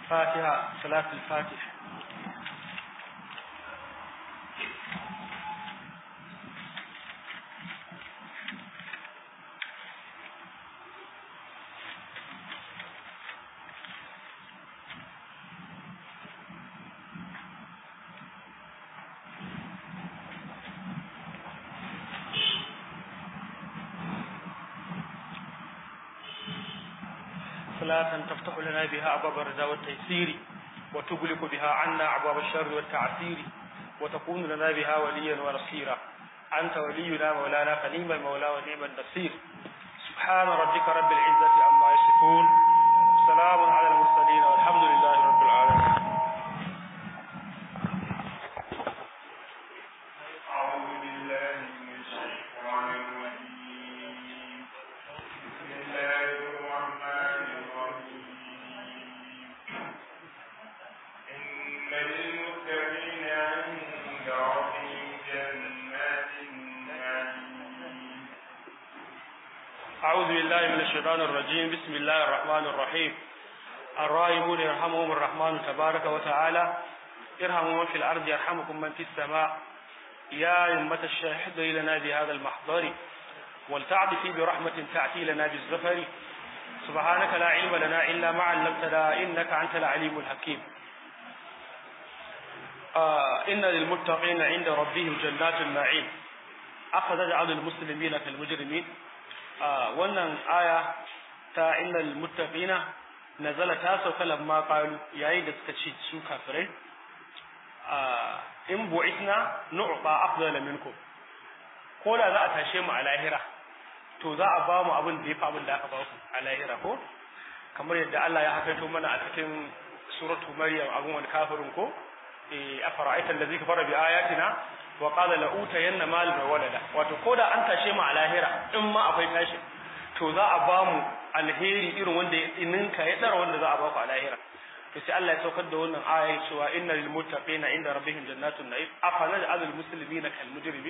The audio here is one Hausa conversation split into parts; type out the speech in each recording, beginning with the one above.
فاتحة صلاة الفاتح صلاة تفتح لنا بها أبواب الرضا والتيسير وتغلق بها عنا أبواب الشر والتعسير وتكون لنا بها وليا ونصيرا أنت ولينا مولانا فنيم المولى ونعم النصير سبحان ربك رب العزة عما يصفون سلام على المرسلين والحمد لله رب العالمين أعوذ بالله من الشيطان الرجيم بسم الله الرحمن الرحيم إن للمتقين عند ربهم جنات النعيم أعوذ بالله من الشيطان الرجيم بسم الله الرحمن الرحيم الراحمون يرحمهم الرحمن تبارك وتعالى ارحموا من في الأرض يرحمكم من في السماء يا أمة الشاهد لنا بهذا المحضر ولتعطفي برحمة تأتي لنا بالزفر سبحانك لا علم لنا إلا ما علمتنا إنك أنت العليم الحكيم آه إن للمتقين عند ربهم جنات النعيم أخذ جعل المسلمين كالمجرمين آه wannan aya ta innal muttaqina nazala ta sauka lamma qalu yayin da suka ce su kafirai ah in bu'ithna nu'ta afdala minkum ko da za a tashe mu a lahira to za a ba mu abin da yafi abin da aka ba ku a lahira ko kamar yadda Allah ya hakaito mana a cikin suratu maryam abun wani kafirin ko eh afara'aita allazi kafara bi ayatina wa qala la utayanna mal wa walada wato koda an tashe mu a lahira in ma akwai tashi to za a ba mu alheri irin wanda ya ninka ya dara wanda za a ba ku a lahira to sai Allah ya saukar da wannan aya cewa inna lil muttaqina inda rabbihim jannatun na'im afala al muslimina kal mujrimin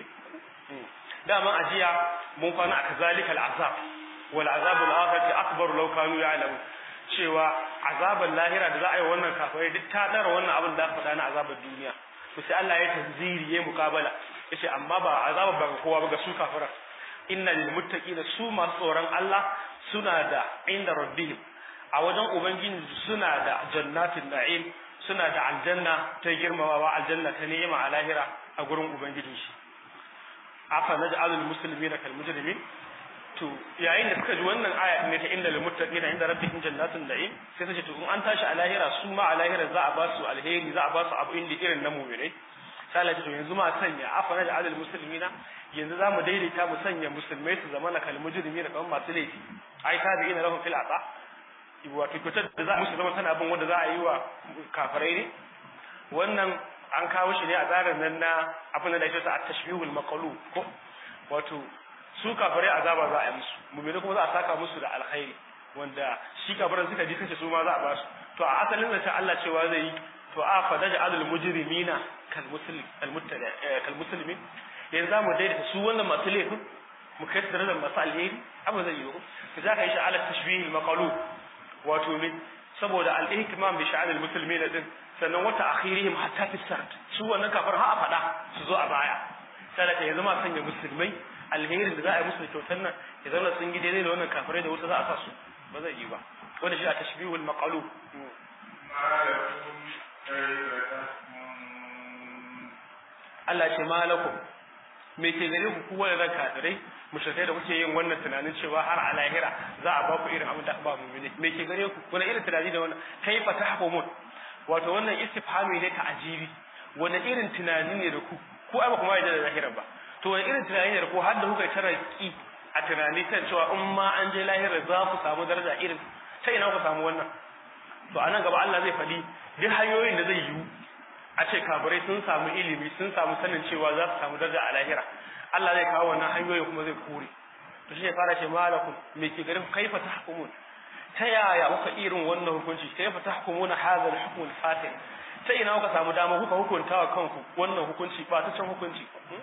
dama ajiya mun kwana a kazalika al azab wal azab al akhirati akbar law kanu ya'lamun cewa azabar lahira da za a yi wannan kafirai duk ta dara wannan abin da aka faɗa na azabar duniya to sai Allah ya tanziri ya mukabala yace amma ba azabar ba ga kowa ba ga su kafiran inna lil muttaqina su masu tsoron Allah suna da inda rabbihim a wajen ubangiji suna da jannatin na'im suna da aljanna ta girmamawa aljanna ta ni'ima a lahira a gurin ubangijin shi afa naj'alul muslimina kal mujrimin to yayin da suka ji wannan aya ne ta inda lil muttaqina inda rabbihim jannatun na'im sai ta ce to in an tashi a lahira su ma a lahira za a ba su alheri za a ba su abu inda irin na mu'minai sai Allah ya ce to yanzu ma sanya afa naj'alul muslimina yanzu za mu daidaita mu sanya musulmai su zama na kal mujrimina kamar masu laifi ai ta bi ina lahum fil ata wato kyautar da za musu zama tana bin wanda za a yi wa kafirai ne wannan an kawo shi ne a tsarin nan na abin da ake a tashbihul maqalu ko wato su kafirai azaba za a yi musu mu'mini kuma za a saka musu da alkhairi wanda shi kafiran suka ji kace su ma za a ba su to a asalin zance Allah cewa zai yi to a fa daja alul mujrimina kal muslim kal muttada kal muslimin yanzu za mu daidaita su wannan masu laifin mu kai su da masu alheri abu zai yi ko za ka yi shi ala tashbihil maqalu wato min saboda al-ihtimam bi sha'an al-muslimin din sannan wata akhirihim hatta fi sart su wannan kafar ha a fada su zo a baya sai da yanzu ma sanya musulmai alherin da za a yi musu kyautar nan ya zauna sun gi daidai da wannan kafirai da wuta za a sa su ba zai yi ba wanda shi a tashbihul maqalu ما لكم كيف تحكمون Allah ce malakum me ke gare ku kuwa da kafirai mushrikai da kuke yin wannan tunanin cewa har a lahira za a ba ku irin abin da aka ba mu'mini me ke gare ku wani irin tunani da wannan kai fa tahkumun wato wannan istifhami ne ta ajibi wani irin tunani ne da ku ko ai ba kuma yadda da lahira ba to wani irin tunani ne da ku har da kuka taraki a tunani kan cewa in ma an je lahira za ku samu daraja irin ta ina ku samu wannan to anan gaba Allah zai faɗi duk hanyoyin da zai yiwu a ce kafirai sun samu ilimi sun samu sanin cewa za su samu daraja a lahira Allah zai kawo wannan hanyoyin kuma zai kore to shi ne fara ce malakum me ke garin kaifa tahkumun ta yaya kuka irin wannan hukunci kaifa tahkumuna hadha al-hukm al-fatil ta ina kuka samu dama kuka hukunta wa kanku wannan hukunci ba ta can hukunci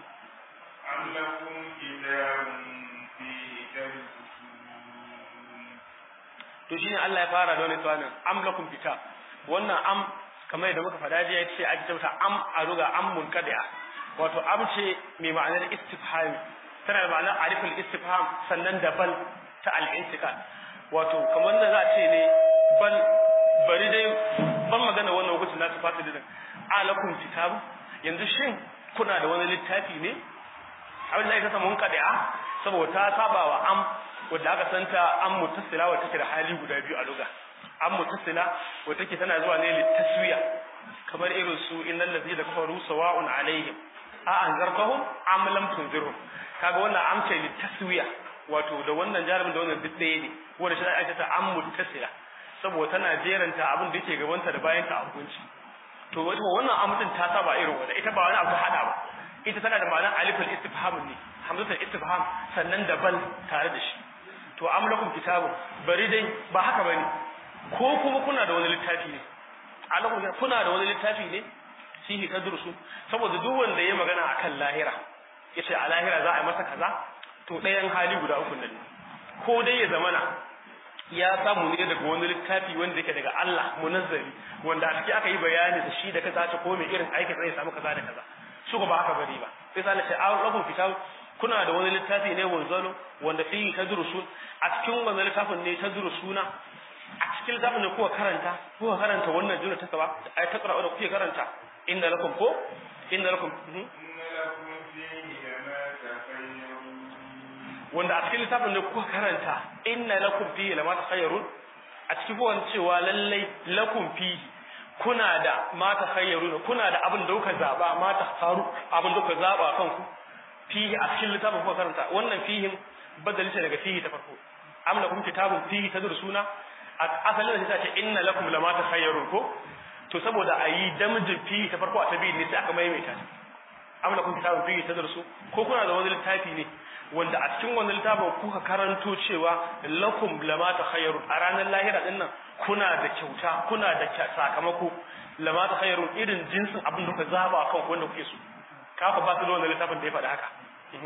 أم لكم كتاب فيه تدرسون to shine Allah ya fara da wani tsanin am lakum kitab wannan am kamar yadda muka faɗa jiya ce ake tauta am a ruga am munqadi'a wato am ce mai ma'anar istifham tana da ma'anar aliful istifham sannan da bal ta al-intiqal wato kamar da za a ce ne bal bari dai ban magana wannan hukuncin na sifatu din alakum kitabu yanzu shin kuna da wani littafi ne abin da ya kasa munqadi'a saboda ta saba wa am wadda aka santa an mutasila wadda take da hali guda biyu a luga an mutasila wadda take tana zuwa ne litaswiya kamar irin su innal ladina kafaru sawa'un alaihim a anzartahum am lam tunzirhum kaga wannan am ce litaswiya wato da wannan jarumin da wannan duk ɗaya ne wanda shi ake ta an mutasila saboda tana jeranta abin da yake gabanta da bayan ta hukunci to wato wannan amsin ta saba irin wanda ita ba wani abu hada ba ita tana da ma'anar aliful istifham ne hamzatul istifham sannan da bal tare da shi to am lakum kitabun bari dai ba haka bane ko kuma kuna da wani littafi ne alakum kuna da wani littafi ne fihi tadrusu saboda duk wanda ya magana akan lahira yace a lahira za a yi masa kaza to ɗayan hali guda uku ne ko dai ya zamana ya samu ne daga wani littafi wanda yake daga Allah munazzari wanda a ciki aka yi bayani da shi da kaza ta ko mai irin aikin zai samu kaza da kaza su ba haka bari ba sai sai ce a lakum kitab kuna da wani littafi ne wanzalo wanda fihi tadrusun a cikin wannan littafin ne tadrusuna a cikin littafin ne kuka karanta kuka karanta wannan juna ta saba ai ta qura'u da kuke karanta inna lakum ko inna lakum wanda a cikin littafin ne kuka karanta inna lakum fihi lama takhayyarun a cikin kuka cewa lallai lakum fihi kuna da ma takhayyarun kuna da abin da kuka zaba ma faru abin da kuka zaba kanku fihi a cikin littafin kuka karanta wannan fihin badali ce daga fihi ta farko am lakum kitabun fihi tadrusuna asalin da ta ce inna lakum lama takhayyarun ko to saboda ayi damjin fihi ta farko a tabi ne sai aka maimaita am lakum kitabun fihi tadrusu ko kuna da wani littafi ne wanda a cikin wannan littafin kuka karanto cewa lakum lama takhayyarun a ranar lahira din nan kuna da kyauta kuna da sakamako lama takhayyarun irin jinsin abin da kuka zaba kan wanda kuke so kafa ba su da wannan littafin da ya faɗi haka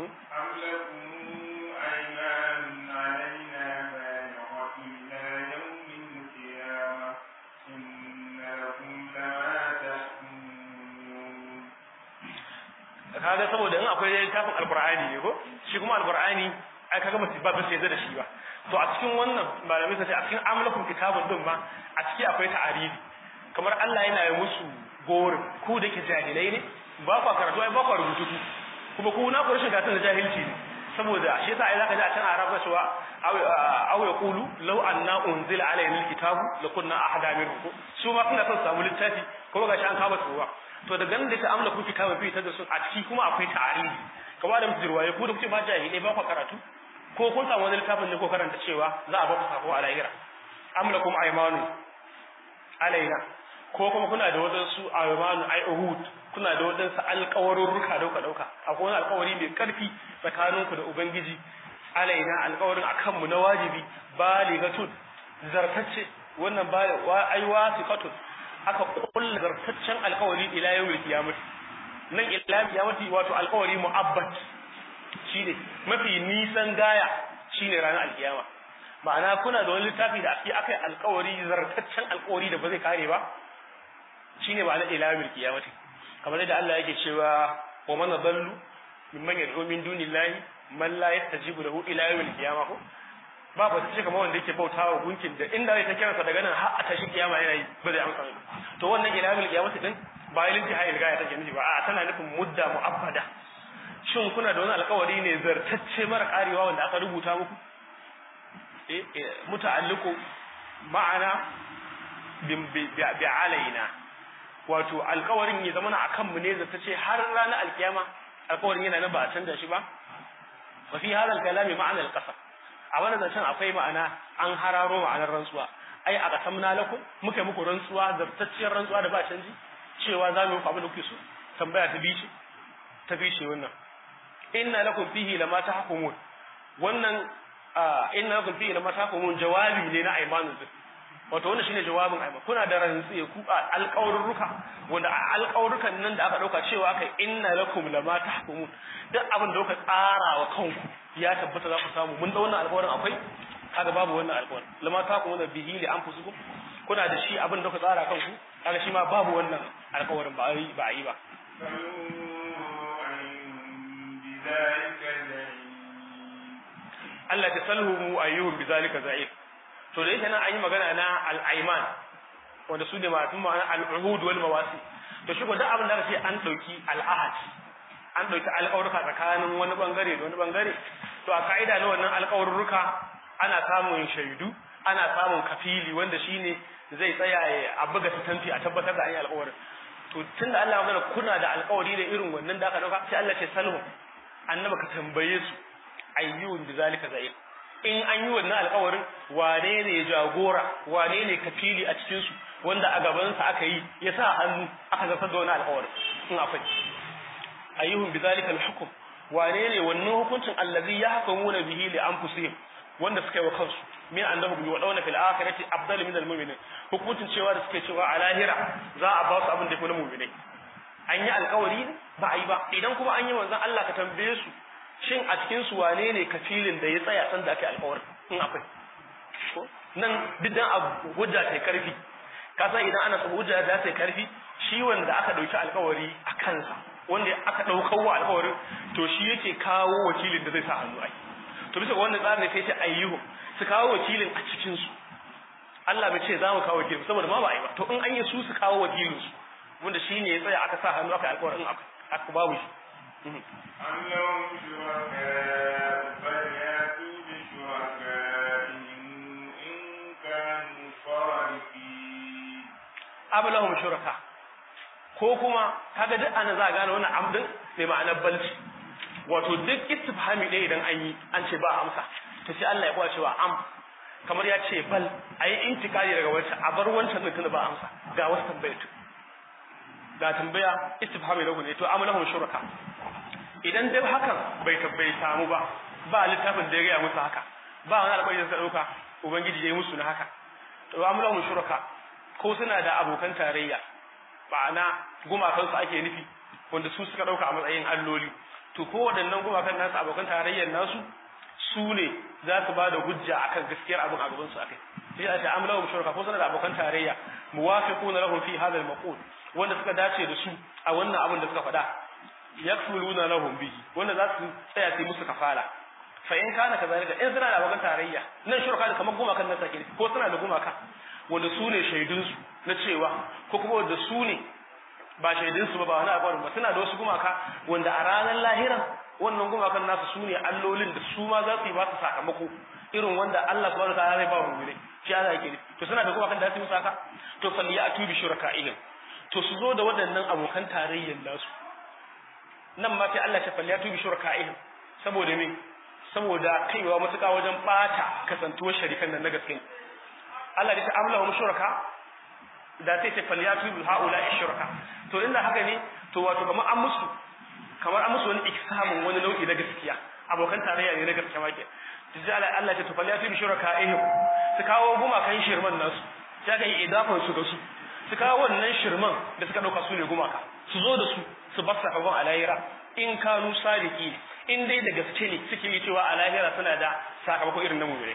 kaga saboda in akwai littafin alqur'ani ne ko shi kuma alqur'ani ai kaga mutum ba sai da shi ba to a cikin wannan malamai sai a cikin amlakum kitabun din ma a ciki akwai ta'arifi kamar Allah yana yi musu gorin ku da ke jahilai ne ba ku karatu ai ba ku rubutu kuma ku na ku rashin gatun da jahilci ne saboda shi yasa ai zaka ji a can arafa cewa aw yaqulu law anna unzila alayna alkitabu lakunna ahada minhu su ma suna son samu littafi kuma gashi an kama tsowa to daga nan da ta amla ku kitabun fi ta da su a ciki kuma akwai ta'arifi kamar da mutum jirwaye ku da kuke ba jahilai ba ku karatu ko kun samu wani littafin ne ko karanta cewa za a ba ku sako a lahira amlakum aymanu alaina ko kuma kuna da wadansu aymanu ay uhud kuna da wadansu alƙawarurruka dauka dauka akwai wani alƙawari mai ƙarfi tsakaninku da ubangiji alaina alƙawarin akan mu na wajibi baligatun zartacce wannan ba ai wasiqatun aka kulla zartaccen alƙawari ila yawmil qiyamah nan ila qiyamati wato alƙawari mu'abbat shine mafi nisan gaya shine ranar alkiyama ma'ana kuna da wani littafi da ake akai alƙawari zartaccen alƙawari da ba zai kare ba shine ma'ana ila yawmil qiyamati kamar da Allah yake cewa wa man dallu mimman yad'u min dunillahi man la yastajibu lahu ila yawmil qiyamah ko ba ba sai kamar wanda yake bautawa gunkin da inda zai ta kiransa daga nan har a tashi kiyama yana yi ba zai amsa to wannan ila yawmil qiyamah din ba ilin jihayil gaya take nufi ba a tana nufin mudda mu'abbada shin kuna da wani alkawari ne zartacce mara karewa wanda aka rubuta muku eh muta'alliqu ma'ana bi alaina wato alkawarin ya zama akan mu ne zartacce har ranar alkiyama alkawarin yana nan ba a canza shi ba wa fi hadha alkalami ma'ana alqasam a wannan zancen akwai ma'ana an hararo ma'anar rantsuwa ai a qasamna lakum muka muku rantsuwa zartacciyar rantsuwa da ba canji cewa za mu yi abin da kuke so tambaya ta bice ta bice wannan inna lakum fihi lama tahkumun wannan inna lakum fihi lama tahkumun jawabi ne na aymanu din wato wannan shine jawabin ayman kuna da rantsi ku alƙawarruka wanda alƙawarrukan nan da aka dauka cewa kai inna lakum lama tahkumun duk abin da kuka tsara wa kanku ya tabbata za ku samu mun da wannan alƙawarin akwai kaga babu wannan alƙawarin lama tahkumun bihi li anfusikum kuna da shi abin da ku tsara kanku kaga shi ma babu wannan alƙawarin ba a yi ba a yi ba Allah ta salhu mu ayyuhum bizalika za'ir to da yake nan an yi magana na al-ayman wanda su ne masu ma'ana al-uhud wal mawasi to shi ko duk abin da aka ce an dauki al-ahad an dauki alƙawarruka tsakanin wani bangare da wani bangare to a ka'ida na wannan alƙawarruka ana samun shaidu ana samun kafili wanda shine zai tsaya a buga tanti a tabbatar da an yi alƙawarin to tunda Allah ya magana kuna da alƙawari da irin wannan da aka dauka sai Allah ce salhu annaba ka tambaye su ayyun bizalika za'ir in an yi wannan alƙawarin wane ne jagora wane ne kafili a cikin su wanda a gaban sa aka yi ya sa hannu aka zartar da wannan alƙawarin in akwai ayyuhum bizalika alhukm wane ne wannan hukuncin allazi yahkumuna bihi li anfusihim wanda suka yi wa kansu min annahum yu'dawna fil akhirati afdalu min almu'minin hukuncin cewa da suke cewa a lahira za a ba su abin da yafi na mu'minai an yi alƙawari ba a yi ba idan kuma an yi manzon Allah ka tambaye su shin a cikin su wane ne kafilin da ya tsaya san da ake alƙawarin in akwai nan duk dan abu hujja ta karfi ka san idan ana son hujja da ta karfi shi wanda aka dauki alƙawari a kansa wanda aka daukar wa alƙawarin to shi yake kawo wakilin da zai sa hannu ai to bisa wannan tsarin sai ce ayyuhu su kawo wakilin a cikin su Allah bai ce za mu kawo wakilin saboda ma ba a yi ba to in an yi su su kawo wakilin su wanda shine ya tsaya aka sa hannu aka alƙawarin aka babu shi أم لهم شركاء فليأتوا بشركائهم إن كانوا صادقين am lahum shuraka ko kuma kaga duk ana za a gane wannan amdin mai ma'anar balci wato duk istifhami ɗaya idan an yi an ce ba amsa to sai Allah ya kuwa cewa am kamar ya ce bal ayi intikali daga wancan a bar wancan din tunda ba amsa ga wasu tambaya ga tambaya istifhami da ne to am lahum shuraka idan dai hakan bai tabbai samu ba ba littafin da ya gaya musu haka ba wani alƙawari da suka ɗauka ubangiji ya yi musu na haka to am lahum shuraka ko suna da abokan tarayya ma'ana gumakansu ake nufi wanda su suka ɗauka a matsayin alloli to ko waɗannan gumakan nasu abokan tarayyar nasu su ne za su ba da hujja akan gaskiyar abin a gaban su akai sai a ce amlahum shuraka ko suna da abokan tarayya muwafiquna lahum fi hadha al-maqul wanda suka dace da su a wannan abin da suka faɗa yakfuluna lahum bihi wanda za su tsaya su musu kafara fa in kana kazalika in suna da abokan tarayya nan shuraka da kamar gumakan nan sake ko suna da gumaka wanda su ne shaidunsu na cewa ko kuma wanda su ne ba shaidunsu ba ba wani abu ba suna da wasu gumaka wanda a ranar lahiran wannan gumakan nasu su ne allolin da su ma za su yi ba su sakamako irin wanda Allah subhanahu wataala zai ba wa mu'mini shi Allah yake to suna da gumakan da za su yi musu haka to falli ya atubi shuraka'ihim to su zo da waɗannan abokan tarayyar nasu nan ma sai Allah ya falli ya atubi shuraka'ihim saboda me saboda kaiwa matuƙa wajen bata kasantuwar sharikan nan na gaske Allah ya ce amlahum shuraka da sai ce falyatu bil haula shuraka to inda haka ne to wato kamar an musu kamar an musu wani iksamun wani nau'i na gaskiya abokan tarayya ne na gaskiya make tijji Allah Allah ya ce to falyatu bi shuraka ihim su kawo gumakan shirman nasu sai ga idafan su ga su su kawo wannan shirman da suka dauka su ne gumaka su zo da su su bar sakamakon alayira in kanu sadiki in dai da gaske ne suke yi cewa alayira suna da sakamako irin na mu'mini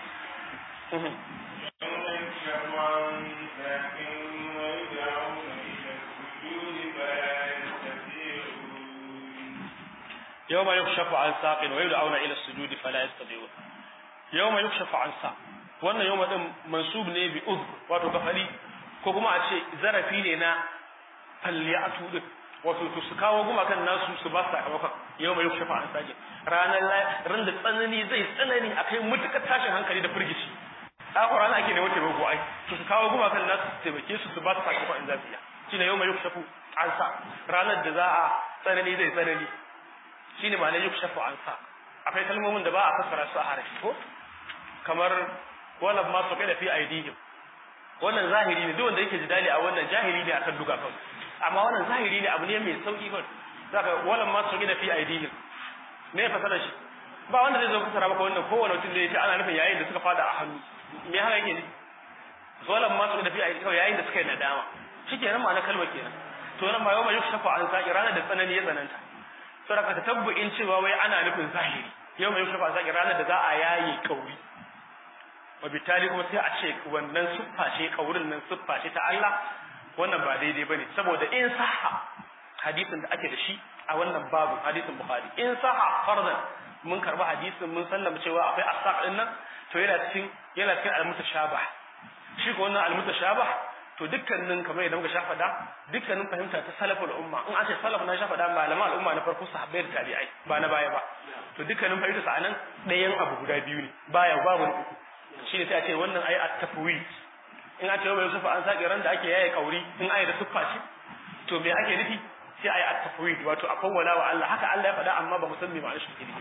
يوم يكشف عن ساق ويدعون الى السجود فلا يستطيعون يوم يكشف عن ساق wannan yawma din mansub ne bi uz wato kafali ko kuma a ce zarafi ne na falliyatu din wato to su kawo gumakan nasu su ba su sakamakon yawma yukshafa an sake ranar ran da tsanani zai tsanani akai mutukar tashin hankali da firgici ɗakwar rana ake neman taimako ai to su kawo gumakan nasu su taimake su su ba su sakamakon in zafiya shine yawma yukshafu an sa ranar da za a tsanani zai tsanani shine ma'anar yukshafu an sa akwai kalmomin da ba a fassara su a harafi ko kamar wannan ma su da fi aidihim wannan zahiri ne duk wanda yake jidali a wannan jahili ne akan duka kawai amma wannan zahiri ne abu ne mai sauki kawai zaka wannan ma su da fi aidihim me fasara shi ba wanda zai zo fasara maka wannan kowane mutum da yake ana nufin yayin da suka fada a hannu me haka yake ne wannan ma su da fi aidihim yayin da suka yi nadama shikenan ma'ana kalmar kenan to nan ma yau mai yukshafu an sa'i ranar da tsanani ya tsananta saboda ka tabbu'in cewa wai ana nufin zahiri yau mai yukshafu an sa'i ranar da za a yaye kauri wa bitali kuma sai a ce wannan siffa ce kaurin nan siffa ce ta Allah wannan ba daidai bane saboda in sahha hadisin da ake da shi a wannan babu hadisin bukhari in sahha fardan mun karba hadisin mun sallama cewa akwai asaq din nan to yana cikin yana cikin al-mutashabah shi ko wannan al-mutashabah to dukkanin kamar yadda muka shafa da dukkanin fahimta ta salaful umma in an ce salaf na shafa da malaman al'umma na farko sahabbai da tabi'ai ba na baya ba to dukkanin fahimta sa anan ɗayan abu guda biyu ne baya babu uku shi ne sai a ce wannan ai at-tafwid in an ce wa Yusuf an sake ran da ake yaye kauri in ai da suffa shi to me ake nufi sai ai at-tafwid wato a kawwala wa Allah haka Allah ya faɗa amma ba musamman ma'anar shi take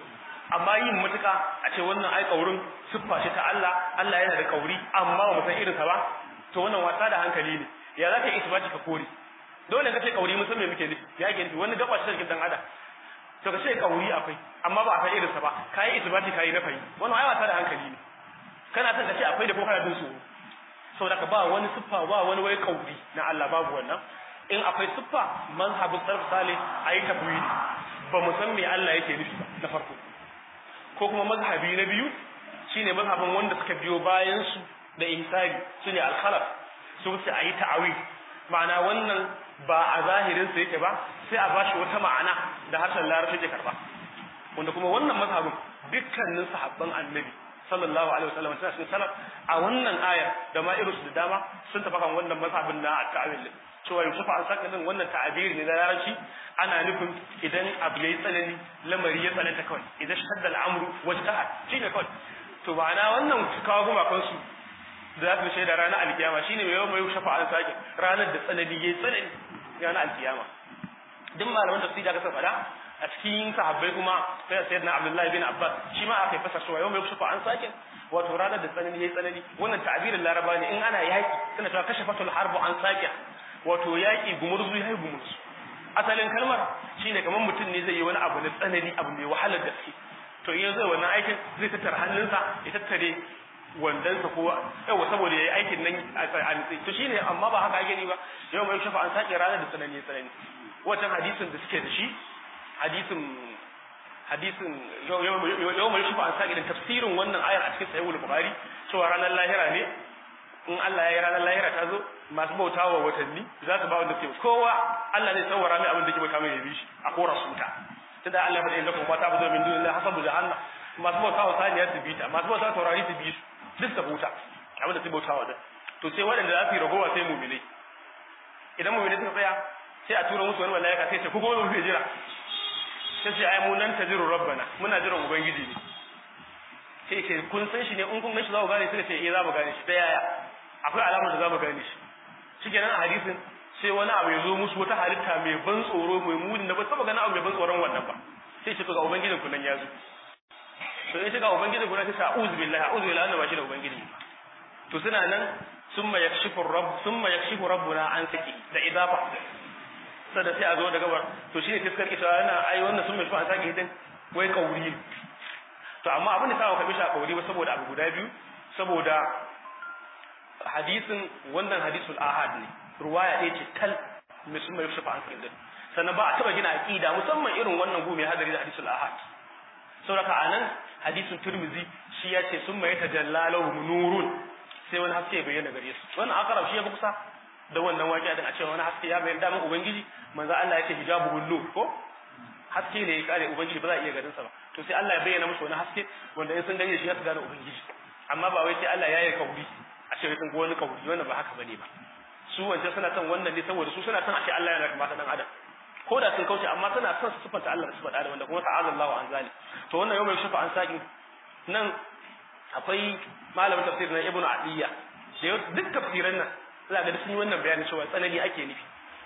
amma yin mutuka a ce wannan ai kaurin siffa ce ta Allah Allah yana da kauri amma ba mu san irin sa ba to wannan wasa da hankali ne ya za ka yi isbati ka kore dole ka ce kauri mun san me muke nufi ya ke nufi wani gaba ce cikin dan adam to ka ce kauri akwai amma ba a san irin sa ba kai isbati kai na fayi wannan ai wasa da hankali ne kana son ka ce akwai da ko kana jin tsoro saboda ka ba wani siffa ba wani wai kauri na Allah babu wannan in akwai siffa mazhabin sarf salih ayi tafwidi ba mu san me Allah yake nufi ba na farko ko kuma mazhabi na biyu shine mazhabin wanda suka biyo bayan su da ihsani shine al-khalaf su sai ayi ta'awi ma'ana wannan ba a zahirin sa yake ba sai a bashi wata ma'ana da harshen larabci ke karba wanda kuma wannan mazhabin dukkanin sahabban annabi sallallahu alaihi wasallam suna cikin salaf a wannan aya da ma irinsu da dama sun tafi kan wannan mazhabin na ta'awil cewa Yusuf an saka din wannan ta'abiri ne na larabci ana nufin idan abu yayi tsanani lamari ya tsananta kawai idan shadda al'amru wajtaha shine kawai to ma'ana wannan kawo kuma kansu da za su shaida ranar alkiyama shine mai yawan mai shafa an sake ranar da tsanani yayi tsanani ranar alkiyama duk malaman tafsiri da ka faɗa a cikin sahabbai kuma sai sayyidina Abdullahi bin Abbas shi ma aka fasa cewa yau mai shafa an sake wato ranar da tsanani yayi tsanani wannan ta'abirin laraba ne in ana yaki suna cewa kashafatul harbu an sake wato yaki gumurzu yayi gumurzu asalin kalmar shine kamar mutum ne zai yi wani abu na tsanani abu mai wahalar gaske to in zai wannan aikin zai tattara hannunsa ya tattare wandansa ko yawa saboda yayi aikin nan a nitsi to shine amma ba haka ake ni ba yau mai shafa an sake ranar da tsanani tsanani wancan hadisin da suke da shi hadisin hadisin yau mai shafa an sake da tafsirin wannan ayar a cikin sahihul bukhari cewa ranar lahira ne in Allah ya yi ranar lahira ta zo masu bautawa watanni za su ba wanda ke kowa Allah zai tsawara mai abin da ke bauta mai yabi shi a kora su ta tunda Allah fa da inda kuma ta buzo min dunillahi hasabu jahannam masu bautawa saniya su bi ta masu bautawa taurari su bi su duk ta bauta abin da su bautawa da to sai waɗanda za su yi ragowa sai mu'minai idan mu'minai suka tsaya sai a tura musu wani malaika sai ce ku gobe mu jira sai ce ai mu nan tajiru rabbana muna jiran ubangiji ne sai ce kun san shi ne in kun gashi za ku gane suka ce eh za mu gane shi ta yaya akwai alamar da za mu gane shi shikenan a hadisin sai wani abu ya zo musu wata halitta mai ban tsoro mai muni na ba saba ganin abu mai ban tsoron wannan ba sai ce to ga ubangijin ku nan ya zo to in shiga ubangijin ku nan sai a'udhu billahi a'udhu billahi annabi shi da ubangiji to suna nan summa yakshifu rabb summa yakshifu rabbuna an saki da idafa sada sai a zo da gabar to shine fiskar ita yana ai wannan summa yakshifu an saki din wai kauri to amma abin da sa ka bisha kauri ba saboda abu guda biyu saboda hadisin wannan hadisul ahad ne ruwaya ɗaya ce tal mai sun mai shafa an kai sannan ba a taba gina aqida musamman irin wannan gumi hadari da hadisul ahad saboda anan hadisin turmizi shi ya ce sun mai tajallalahu nurun sai wani haske ya bayyana gare su wannan akarab shi ya fi kusa da wannan waƙi din a cewa wani haske ya bayyana daman ubangiji manzo Allah ya ce hijabu nur ko haske ne ya kare ubangiji ba za a iya ganin sa ba to sai Allah ya bayyana musu wani haske wanda in sun gane shi ya su gane ubangiji amma ba wai sai Allah ya yi kauri a ce sun ga wani kauri wannan ba haka bane ba su wancan suna son wannan ne saboda su suna son a ce Allah yana kamata dan adam ko da sun kauce amma suna son su sifanta Allah da sifanta adam wanda kuma ta'ala Allahu an zali to wannan yau mai shufa an saki nan akwai malamin tafsir na Ibn Adiyya da duk tafsiran nan za ga sun yi wannan bayanin cewa tsanani ake nufi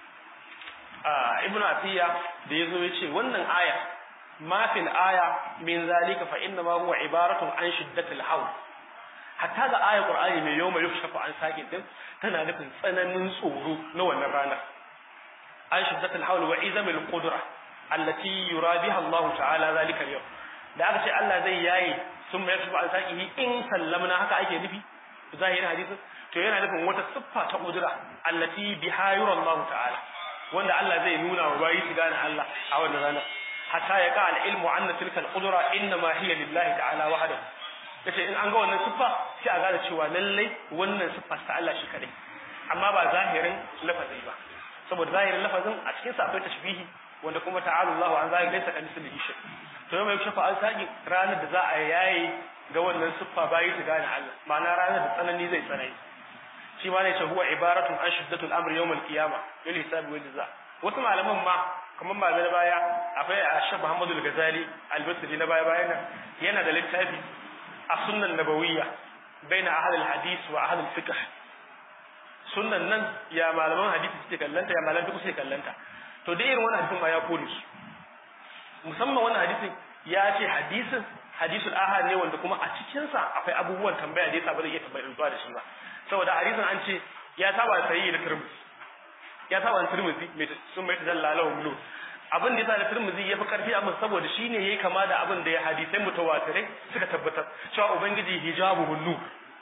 a Ibn Adiyya da yazo ya ce wannan aya ma fil aya min zalika fa inna ma huwa ibaratun an shiddatil hawl hatta ga ayar Qur'ani mai yau mai yukshafa an sake din tana nufin tsananin tsoro na wannan ranar an shiddatul hawl wa izamil qudra allati yura biha Allah ta'ala zalika yau da aka ce Allah zai yayi sun mai yukshafa an sake in sallamna haka ake nufi zahirin hadisin to yana nufin wata siffa ta qudra allati biha yura Allah ta'ala wanda Allah zai nuna wa bayi su gane Allah a wannan ranar hatta ya ka al-ilmu anna tilka al-qudra inma hiya lillahi ta'ala wahdahu yace in an ga wannan siffa sai a gane cewa lallai wannan siffa ta Allah shi kadai amma ba zahirin lafazi ba saboda zahirin lafazin a cikin sa akwai tashbihi wanda kuma ta'ala Allahu an zahiri laysa kamithlihi shay to yau mai shafa an saki ranar da za a yayi ga wannan siffa bayi ta gane Allah ma'ana ranar da tsanani zai tsanani shi ma ne ce huwa ibaratun an shiddatul amri yawmal qiyama lil hisabi wal jaza wasu malaman ma kamar malamai na baya akwai Ashab Muhammadu al-Ghazali al-Basri na baya bayan nan yana da littafi a sunnan nabawiyya baina ahli al-hadith wa ahli al-fiqh sunnan nan ya malaman hadisi suke kallanta ya malaman fiqh suke kallanta to da irin wannan hadisin ma ya kore su musamman wannan hadisin ya ce hadisin hadisul ahad ne wanda kuma a cikin sa akwai abubuwan tambaya da yasa ba zai iya tambayar zuwa da shi ba saboda hadisin an ce ya saba sayi da turmuzi ya saba da turmuzi mai sun mai tadalla lahu mulu abin da yasa da turmuzi ya fi karfi abin saboda shine yayi kama da abin da ya hadisai mutawatirai suka tabbatar cewa ubangiji hijabu nur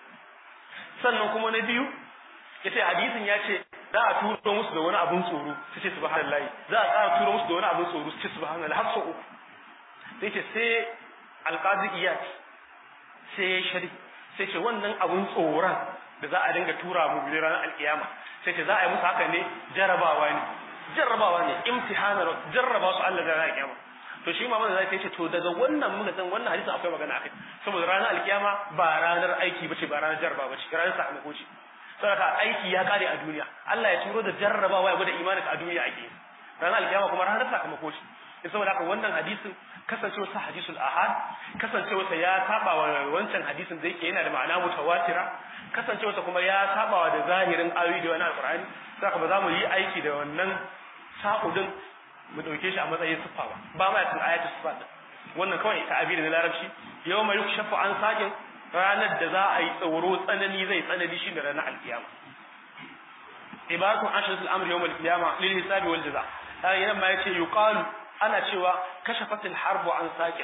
sannan kuma na biyu yace hadisin ya ce za a turo musu da wani abun tsoro su ce subhanallahi za a tsara turo musu da wani abun tsoro su ce subhanallahi har sau uku sai ce sai alqazi iyat sai ya shari sai ce wannan abun tsoron da za a dinga tura mu bi ranar alkiyama sai ce za a yi musu haka ne jarabawa ne jarrabawa ne imtihanar jarraba su Allah da ranar alkiyama to shi Muhammad zai ce to daga wannan muka san wannan hadisin akwai magana akai saboda ranar alkiyama ba ranar aiki bace ba ranar jarraba bace ranar sakamako ce saboda aiki ya kare a duniya Allah ya turo da jarrabawa ya gwada imanin a duniya ake ranar alkiyama kuma ranar sakamako ce saboda haka wannan hadisin kasancewa sa hadisul ahad kasancewa sa ya saba wa wancan hadisin da yake yana da ma'ana mutawatira kasancewa sa kuma ya saba wa da zahirin ayoyi da wani alqur'ani saka ba za mu yi aiki da wannan sa'udin mu dauke shi a matsayin siffa ba ba ma cikin ayatu siffa din wannan kawai ta'abiri na larabci yau mai yukshafu an sakin ranar da za a yi tsoro tsanani zai tsanani shi da ranar alkiyama ibaratun ashratul amri yawm alqiyama lil hisabi wal jaza har yana ma yace yuqalu ana cewa kashafatil harbu an sakin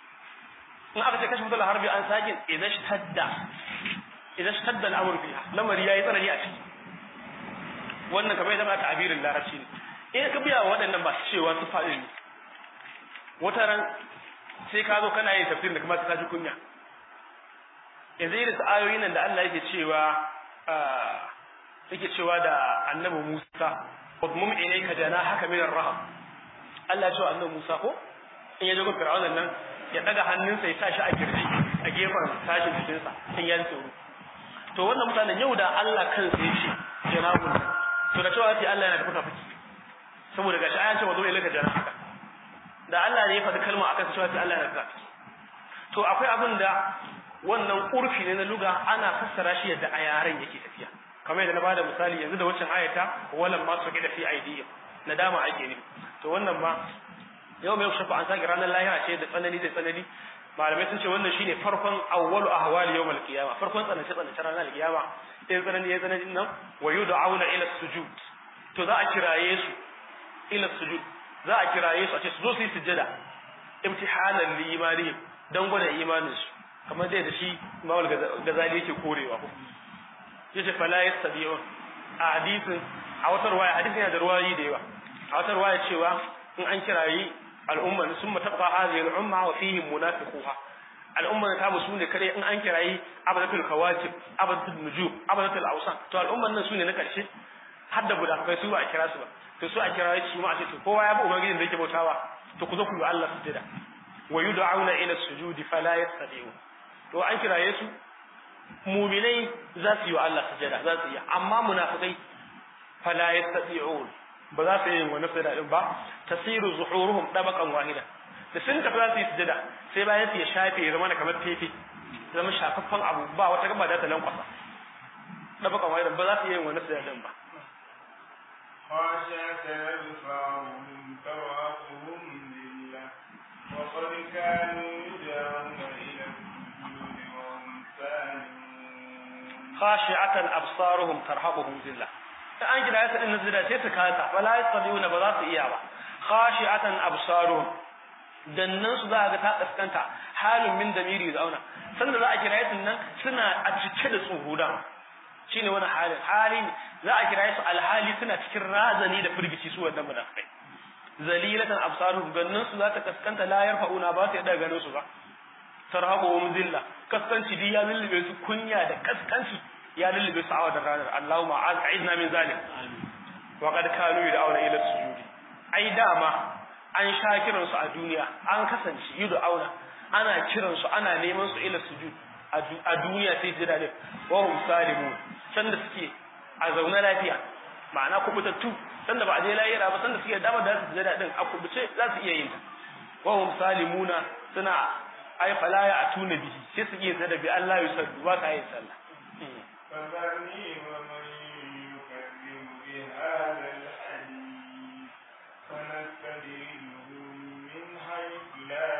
in aka ce kashafatil harbi an sakin idan shtadda idan shtadda al'amru fiha lamari yayi tsanani a ciki wannan kamar yadda ta abirin larabci ne in ka biya waɗannan ba cewa su faɗi ne wata ran sai ka zo kana yin tafsir da kuma ka ji kunya yanzu irin su ayoyin nan da Allah yake cewa yake cewa da annabi Musa wadmum ilayka janahaka min ar-rahab Allah ya ce annabi Musa ko in ya jago Fir'aun nan ya daga hannunsa ya sa shi a girji a gefen sashin jikinsa in ya tsoro to wannan mutanen yau da Allah kansa ya ce janahun to da cewa sai Allah yana da fuka fuki saboda gashi ayan ce wadmum ilayka janahaka da Allah ne ya faɗi kalma akan cewa sai Allah yana da fuka to akwai abin da wannan urfi ne na luga ana fassara shi yadda a yaren yake tafiya kamar yadda na bada misali yanzu da waccan ayata walan ma su gida fi aidiyya nadama ake ne to wannan ma yau mai shafa an sake ranar lahira ce da tsanani da tsanani malamai sun ce wannan shine farkon awwalu ahwali yawmal qiyama farkon tsanance tsanance ranar qiyama in tsanani ya tsanani nan wa yud'auna ila sujud to za a kiraye su ila sujud za a kiraye su a ce su zo su yi sujjada imtihanan li imanihim dan gwada imanin su kamar dai da shi mawal gazali yake korewa ko yace fala yastabi'un a hadisin a wata ruwaya hadisin yana da ruwayi da yawa a wata ruwaya cewa in an kirayi al'umma sun matabqa hadhihi al'umma wa fihim munafiquha al'umma ta musu ne kare in an kirayi abadatul kawakib abadatul nujum abadatul awsan to al'umman nan sune na karshe har da budakai su ba a kira su ba to su a kirayi su ma a ce to kowa ya bi ubangijin da yake bautawa to ku zo ku yi Allah sujada wa yud'auna ila sujudi fala yastati'un to an kiraye su muminai za su yi wa Allah sujada za su yi amma munafikai fala yastati'un ba za su yi wani sujada din ba tasiru zuhuruhum dabaqan wahida da sun tafi za su yi sujada sai bayan su ya shafe ya zama kamar fefe zama shafaffen abu ba wata gaba da ta lankwasa dabaqan wahida ba za su yi wani sujada din ba خاشعة أبصارهم تراقهم لله وقد كانوا يدعون إلى السجود وهم سالمون khashi'atan absaruhum tarhaquhum zillah ta an gida yasa din zida sai su kasa wala yastadiuna ba za su iya ba khashi'atan absaruhum dannan su za ga ta kaskanta halin min damiri da auna sanda za a kira yasin nan suna a cike da tsuhuda shine wani halin hali za a kira su alhali suna cikin razani da firgici su wannan munafikai zalilatan absaruhum gannan su za ta kaskanta la yarfa'una ba su yadda ganin su ba tarhabuhum zilla kaskanci di ya lullube su kunya da kaskanci ya lullube su a wannan ranar Allahumma a'izna min zalim wa qad kanu yad'una ila sujudi ai dama an sha kiran su a duniya an kasance yad'una ana kiran su ana neman su ila sujud a duniya sai jira ne wa hum salimun sanda suke a zaune lafiya ma'ana kubutattu sanda ba a je layira ba sanda suke dama da su jira din a kubuce za su iya yin ta wa hum salimuna suna ai fala ya atuna bihi sai su iya zada bi Allah ya sallu ba sa yin sallah فذرني ومن يكذب بهذا الحديث فنستدرجهم من حيث لا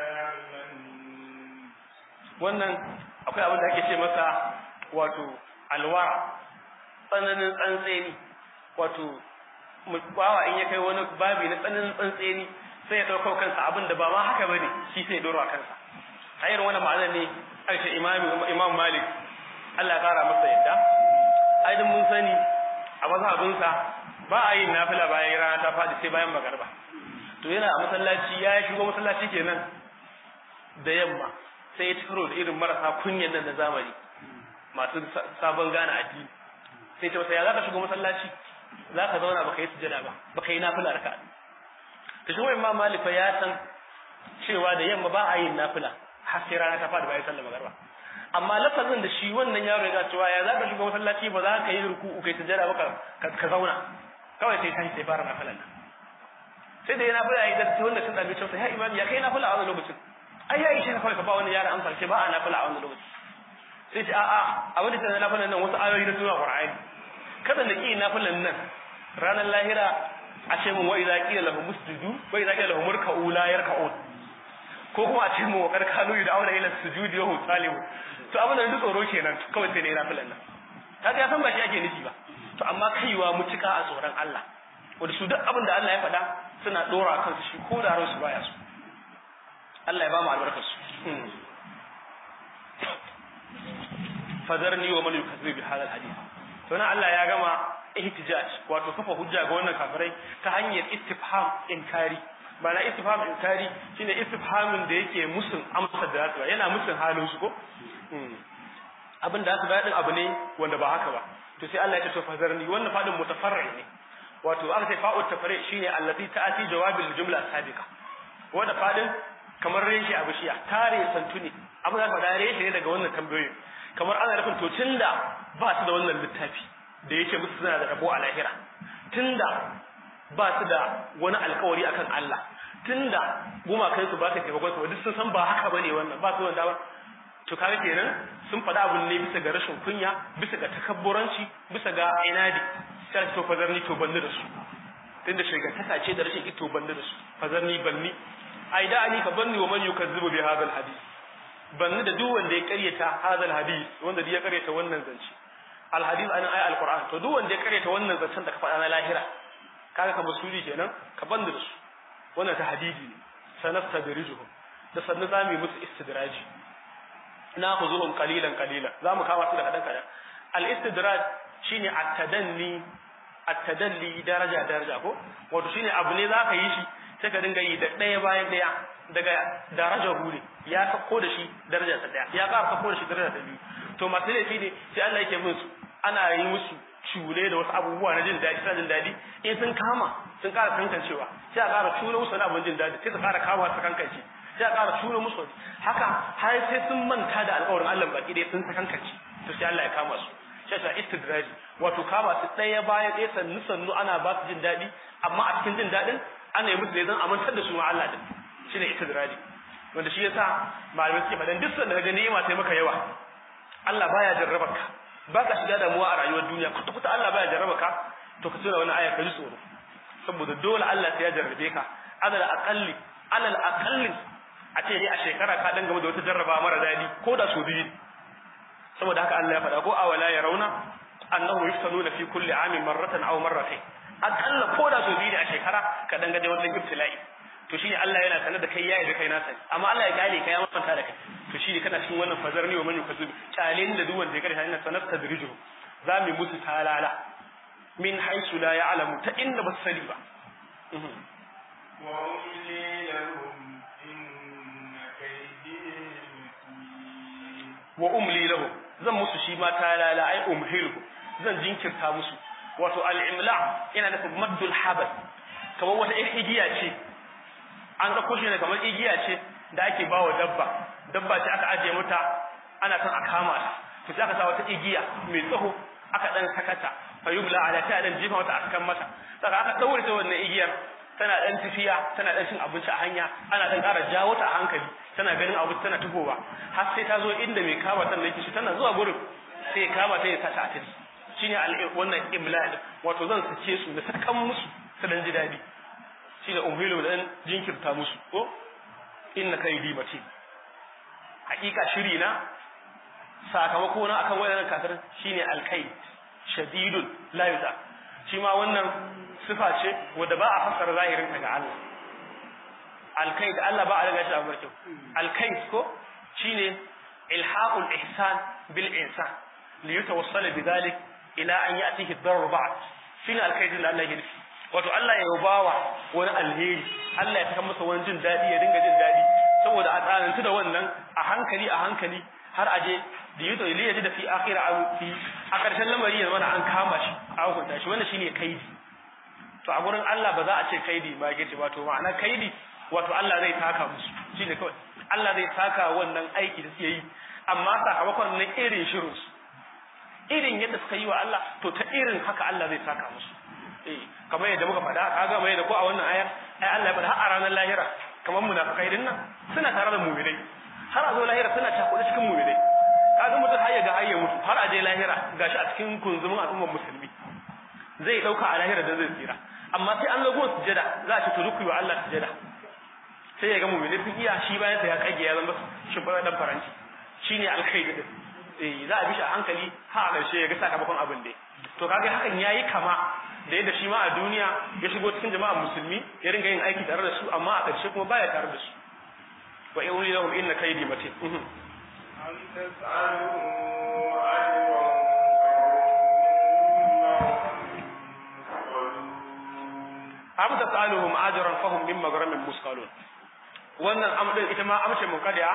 يعلمون wannan akwai abin da ake ce masa wato alwara tsananin tsantseni wato bawa in ya kai wani babi na tsananin tsantseni sai ya ɗaukar kansa abin da ba ma haka bane shi sai ya dora kansa a irin wannan ma'anar ne aka ce imam malik Allah ya kara masa yadda aidin mun sani a mazhabinsa ba a yin nafila bayan rana ta faɗi sai bayan magarba to yana a masallaci ya shigo masallaci kenan da yamma sai ya cikaro da irin marasa kunyan nan na zamani masu sabon gane addini sai ce masa ya za ka shigo masallaci za ka zauna baka yi sujada ba baka yi nafila raka ta shi imam malik ya san cewa da yamma ba a yin nafila har sai rana ta faɗi bayan sallar magarba amma lafazin da shi wannan yaro ya cewa ya za ka shigo masallaci ba za ka yi ruku'u kai sujada ba ka zauna kawai sai tashi sai fara nafilan nan sai da yana fula yi da wanda sun dabe cewa ya imam ya kai nafila a wannan lokacin ai ya ishe ka kawai ka ba wani yaron amsa ce ba a nafila a wannan lokacin sai ce a'a abin da ta nafilan nan wasu ayoyi na sura qur'ani kada da ki nafilan nan ranar lahira a ce mun wa idza qila lahum musjudu wa idza qila lahum murka'u la yarka'un ko kuma a ce mun wa karkanu da auna ila sujudi wa hum salihu to abin da duk tsoro kenan kawai sai ne nafilan nan kaga ya san ba shi ake nufi ba to amma kaiwa mutuka a tsoron Allah wanda su duk abin da Allah ya faɗa suna dora kansu shi ko da ransu baya su Allah ya ba mu albarkar su fadarni wa man yukazzibu bi hadha alhadith to nan Allah ya gama ihtijaj wato kafa hujja ga wannan kafirai ta hanyar istifham inkari bana istifham inkari shine istifhamin da yake musun amsa da zasu yana musun halin su ko abin da zasu bayar din abu ne wanda ba haka ba to sai Allah ya ce to fadarni wannan fadin mutafarri ne wato aka ce fa'u tafari shine allati ta'ati jawabil jumla sabiqa wanda fadin kamar reshe a bishiya tare santuni abin da faɗa reshe ne daga wannan tambayoyin kamar ana nufin to tunda ba su da wannan littafi da yake musu suna da rabo a lahira tunda ba su da wani alkawari akan Allah tunda gumakan su ba su taimakon su duk sun san ba haka bane wannan ba su wanda to kaga kenan sun faɗa abun ne bisa ga rashin kunya bisa ga takabburanci bisa ga inadi sai to fazarni to banni da su tunda shigantaka ce da rashin ito banni da su fazarni banni ai da ani ka banni wa man yukazzibu bi hadha alhadith banni da duk wanda ya karyata hadha alhadith wanda ya karyata wannan zance alhadith anan ai alquran to duk wanda ya karyata wannan zancen da ka faɗa na lahira kaga ka basuri kenan ka banni da su wannan ta hadidi ne sanastadrijuhum da sannu zamu yi musu istidraji na khuzuhum qalilan qalilan zamu kama su da kadan kadan al istidraj shine at-tadanni at-tadalli daraja daraja ko wato shine abu ne zaka yi shi sai ka dinga yi da ɗaya bayan ɗaya daga darajar huri ya sako da shi daraja ta ɗaya ya ƙara sako da shi daraja ta biyu to masu laifi ne sai Allah yake musu ana yi musu cure da wasu abubuwa na jin daɗi suna jin daɗi in sun kama sun ƙara kankancewa sai a ƙara cure musu wani abin jin daɗi sai su ƙara kama su kankance sai a ƙara cure musu haka har sai sun manta da alƙawarin Allah baki ɗaya sun sakankance to sai Allah ya kama su sai ta istidraji wato kama su ɗaya bayan ɗaya sannu sannu ana ba su jin daɗi amma a cikin jin daɗin ana yi musu ne don amintar da su ma Allah din shine istidraji wanda shi yasa malamai suke faɗan duk sanda kaga ni'ima sai maka yawa Allah baya jarraba ka baka shiga damuwa a rayuwar duniya kuta kuta Allah baya jarraba ka to ka tuna wani aya ka ji tsoro saboda dole Allah sai ya jarrabe ka alal aqalli alal aqalli a ce ne a shekara ka dan game da wata jarraba mara dadi ko da so biyu saboda haka Allah ya faɗa ko awala ya rauna annahu yuftanuna fi kulli amin marratan aw marratayn akalla ko da so biyu a shekara ka dan gaje wannan ibtila'i to shine Allah yana sanar da kai yayi da kai na sani amma Allah ya gane ka ya manta da kai to shine kana cikin wannan fazarni wa man yukazib kyalin da duk wanda ya karanta ina sanar tadrijo za mu musu talala min haisu la ya'lamu ta inda ba su sani ba وأملي لهم إن كيدي متين wa umli lahu zan musu shi ma talala ai umhilu zan jinkirta musu wato al-imla yana nufin maddul habas kamar wata igiya ce an ga kushe ne kamar igiya ce da ake bawa dabba dabba ce aka ajiye mata ana son a kama ta to sai aka sa wata igiya mai tsaho aka dan sakata fa yubla ala ta dan jifa mata askan mata saka aka daure ta wannan igiyar tana dan tafiya tana dan cin abinci a hanya ana dan ƙara jawo ta a hankali tana ganin abu tana tuhowa har sai ta zo inda mai kama ta yake shi tana zuwa gurin sai kama ta ya sa ta a tafi shine wannan imlal wato zan sace su da sakan musu su dan ji dadi shine umhilu dan jinkirta musu ko inna kaidi matin hakika shiri na sakamako na akan wayannan kafir shine alkai shadidun la yuza shi ma wannan sifa ce wanda ba a fassara zahirin ta ga Allah alkai da Allah ba a riga shi a barkin alkai ko shine ilhaqul ihsan bil insan li yatawassala bidhalik ila an ya'tihi ad-darr ba'd shine alkai da Allah ya nufi wato Allah ya yabawa wani alheri Allah ya saka masa wani jin dadi ya dinga jin dadi saboda a tsanantu da wannan a hankali a hankali har aje da yuto ili ya ji da fi akhira a fi a ƙarshen lamari ya mana an kama shi a hukunta shi wannan shine kaidi to a gurin Allah ba za a ce kaidi ba yake ce wato ma'ana kaidi wato Allah zai taka musu shine kawai Allah zai taka wannan aiki da suke yi amma sakamakon na irin shirin su irin yadda suka yi wa Allah to ta irin haka Allah zai taka musu eh kamar yadda muka faɗa kaga mai da ko a wannan ayar ai Allah ya faɗa har a ranar lahira kamar munafikai din nan suna tare da mu'minai har a zo lahira suna cakuɗe cikin mu'minai kaga mutum har ya ga har ya mutu har a je lahira gashi a cikin kunzumin al'ummar musulmi zai dauka a lahira da zai tsira amma sai an lago sujada za a ce to duk wa Allah sujada sai ya ga mu'minai sun iya shi bayan sa ya kage ya zama shimfiɗa dan faranci shine alkhairi din eh za a bi shi a hankali har a ƙarshe ya ga sakamakon abin da to kaga hakan yayi kama da yadda shi ma a duniya ya shigo cikin jama'a musulmi ya ringa yin aiki tare da su amma a ƙarshe kuma baya tare da su wa in wuli lahum inna kaydi matin أم تسألوا أجرا am tasaluhum ajran fahum min maghramin musqalun wannan am din ita ma amshe muqaddiya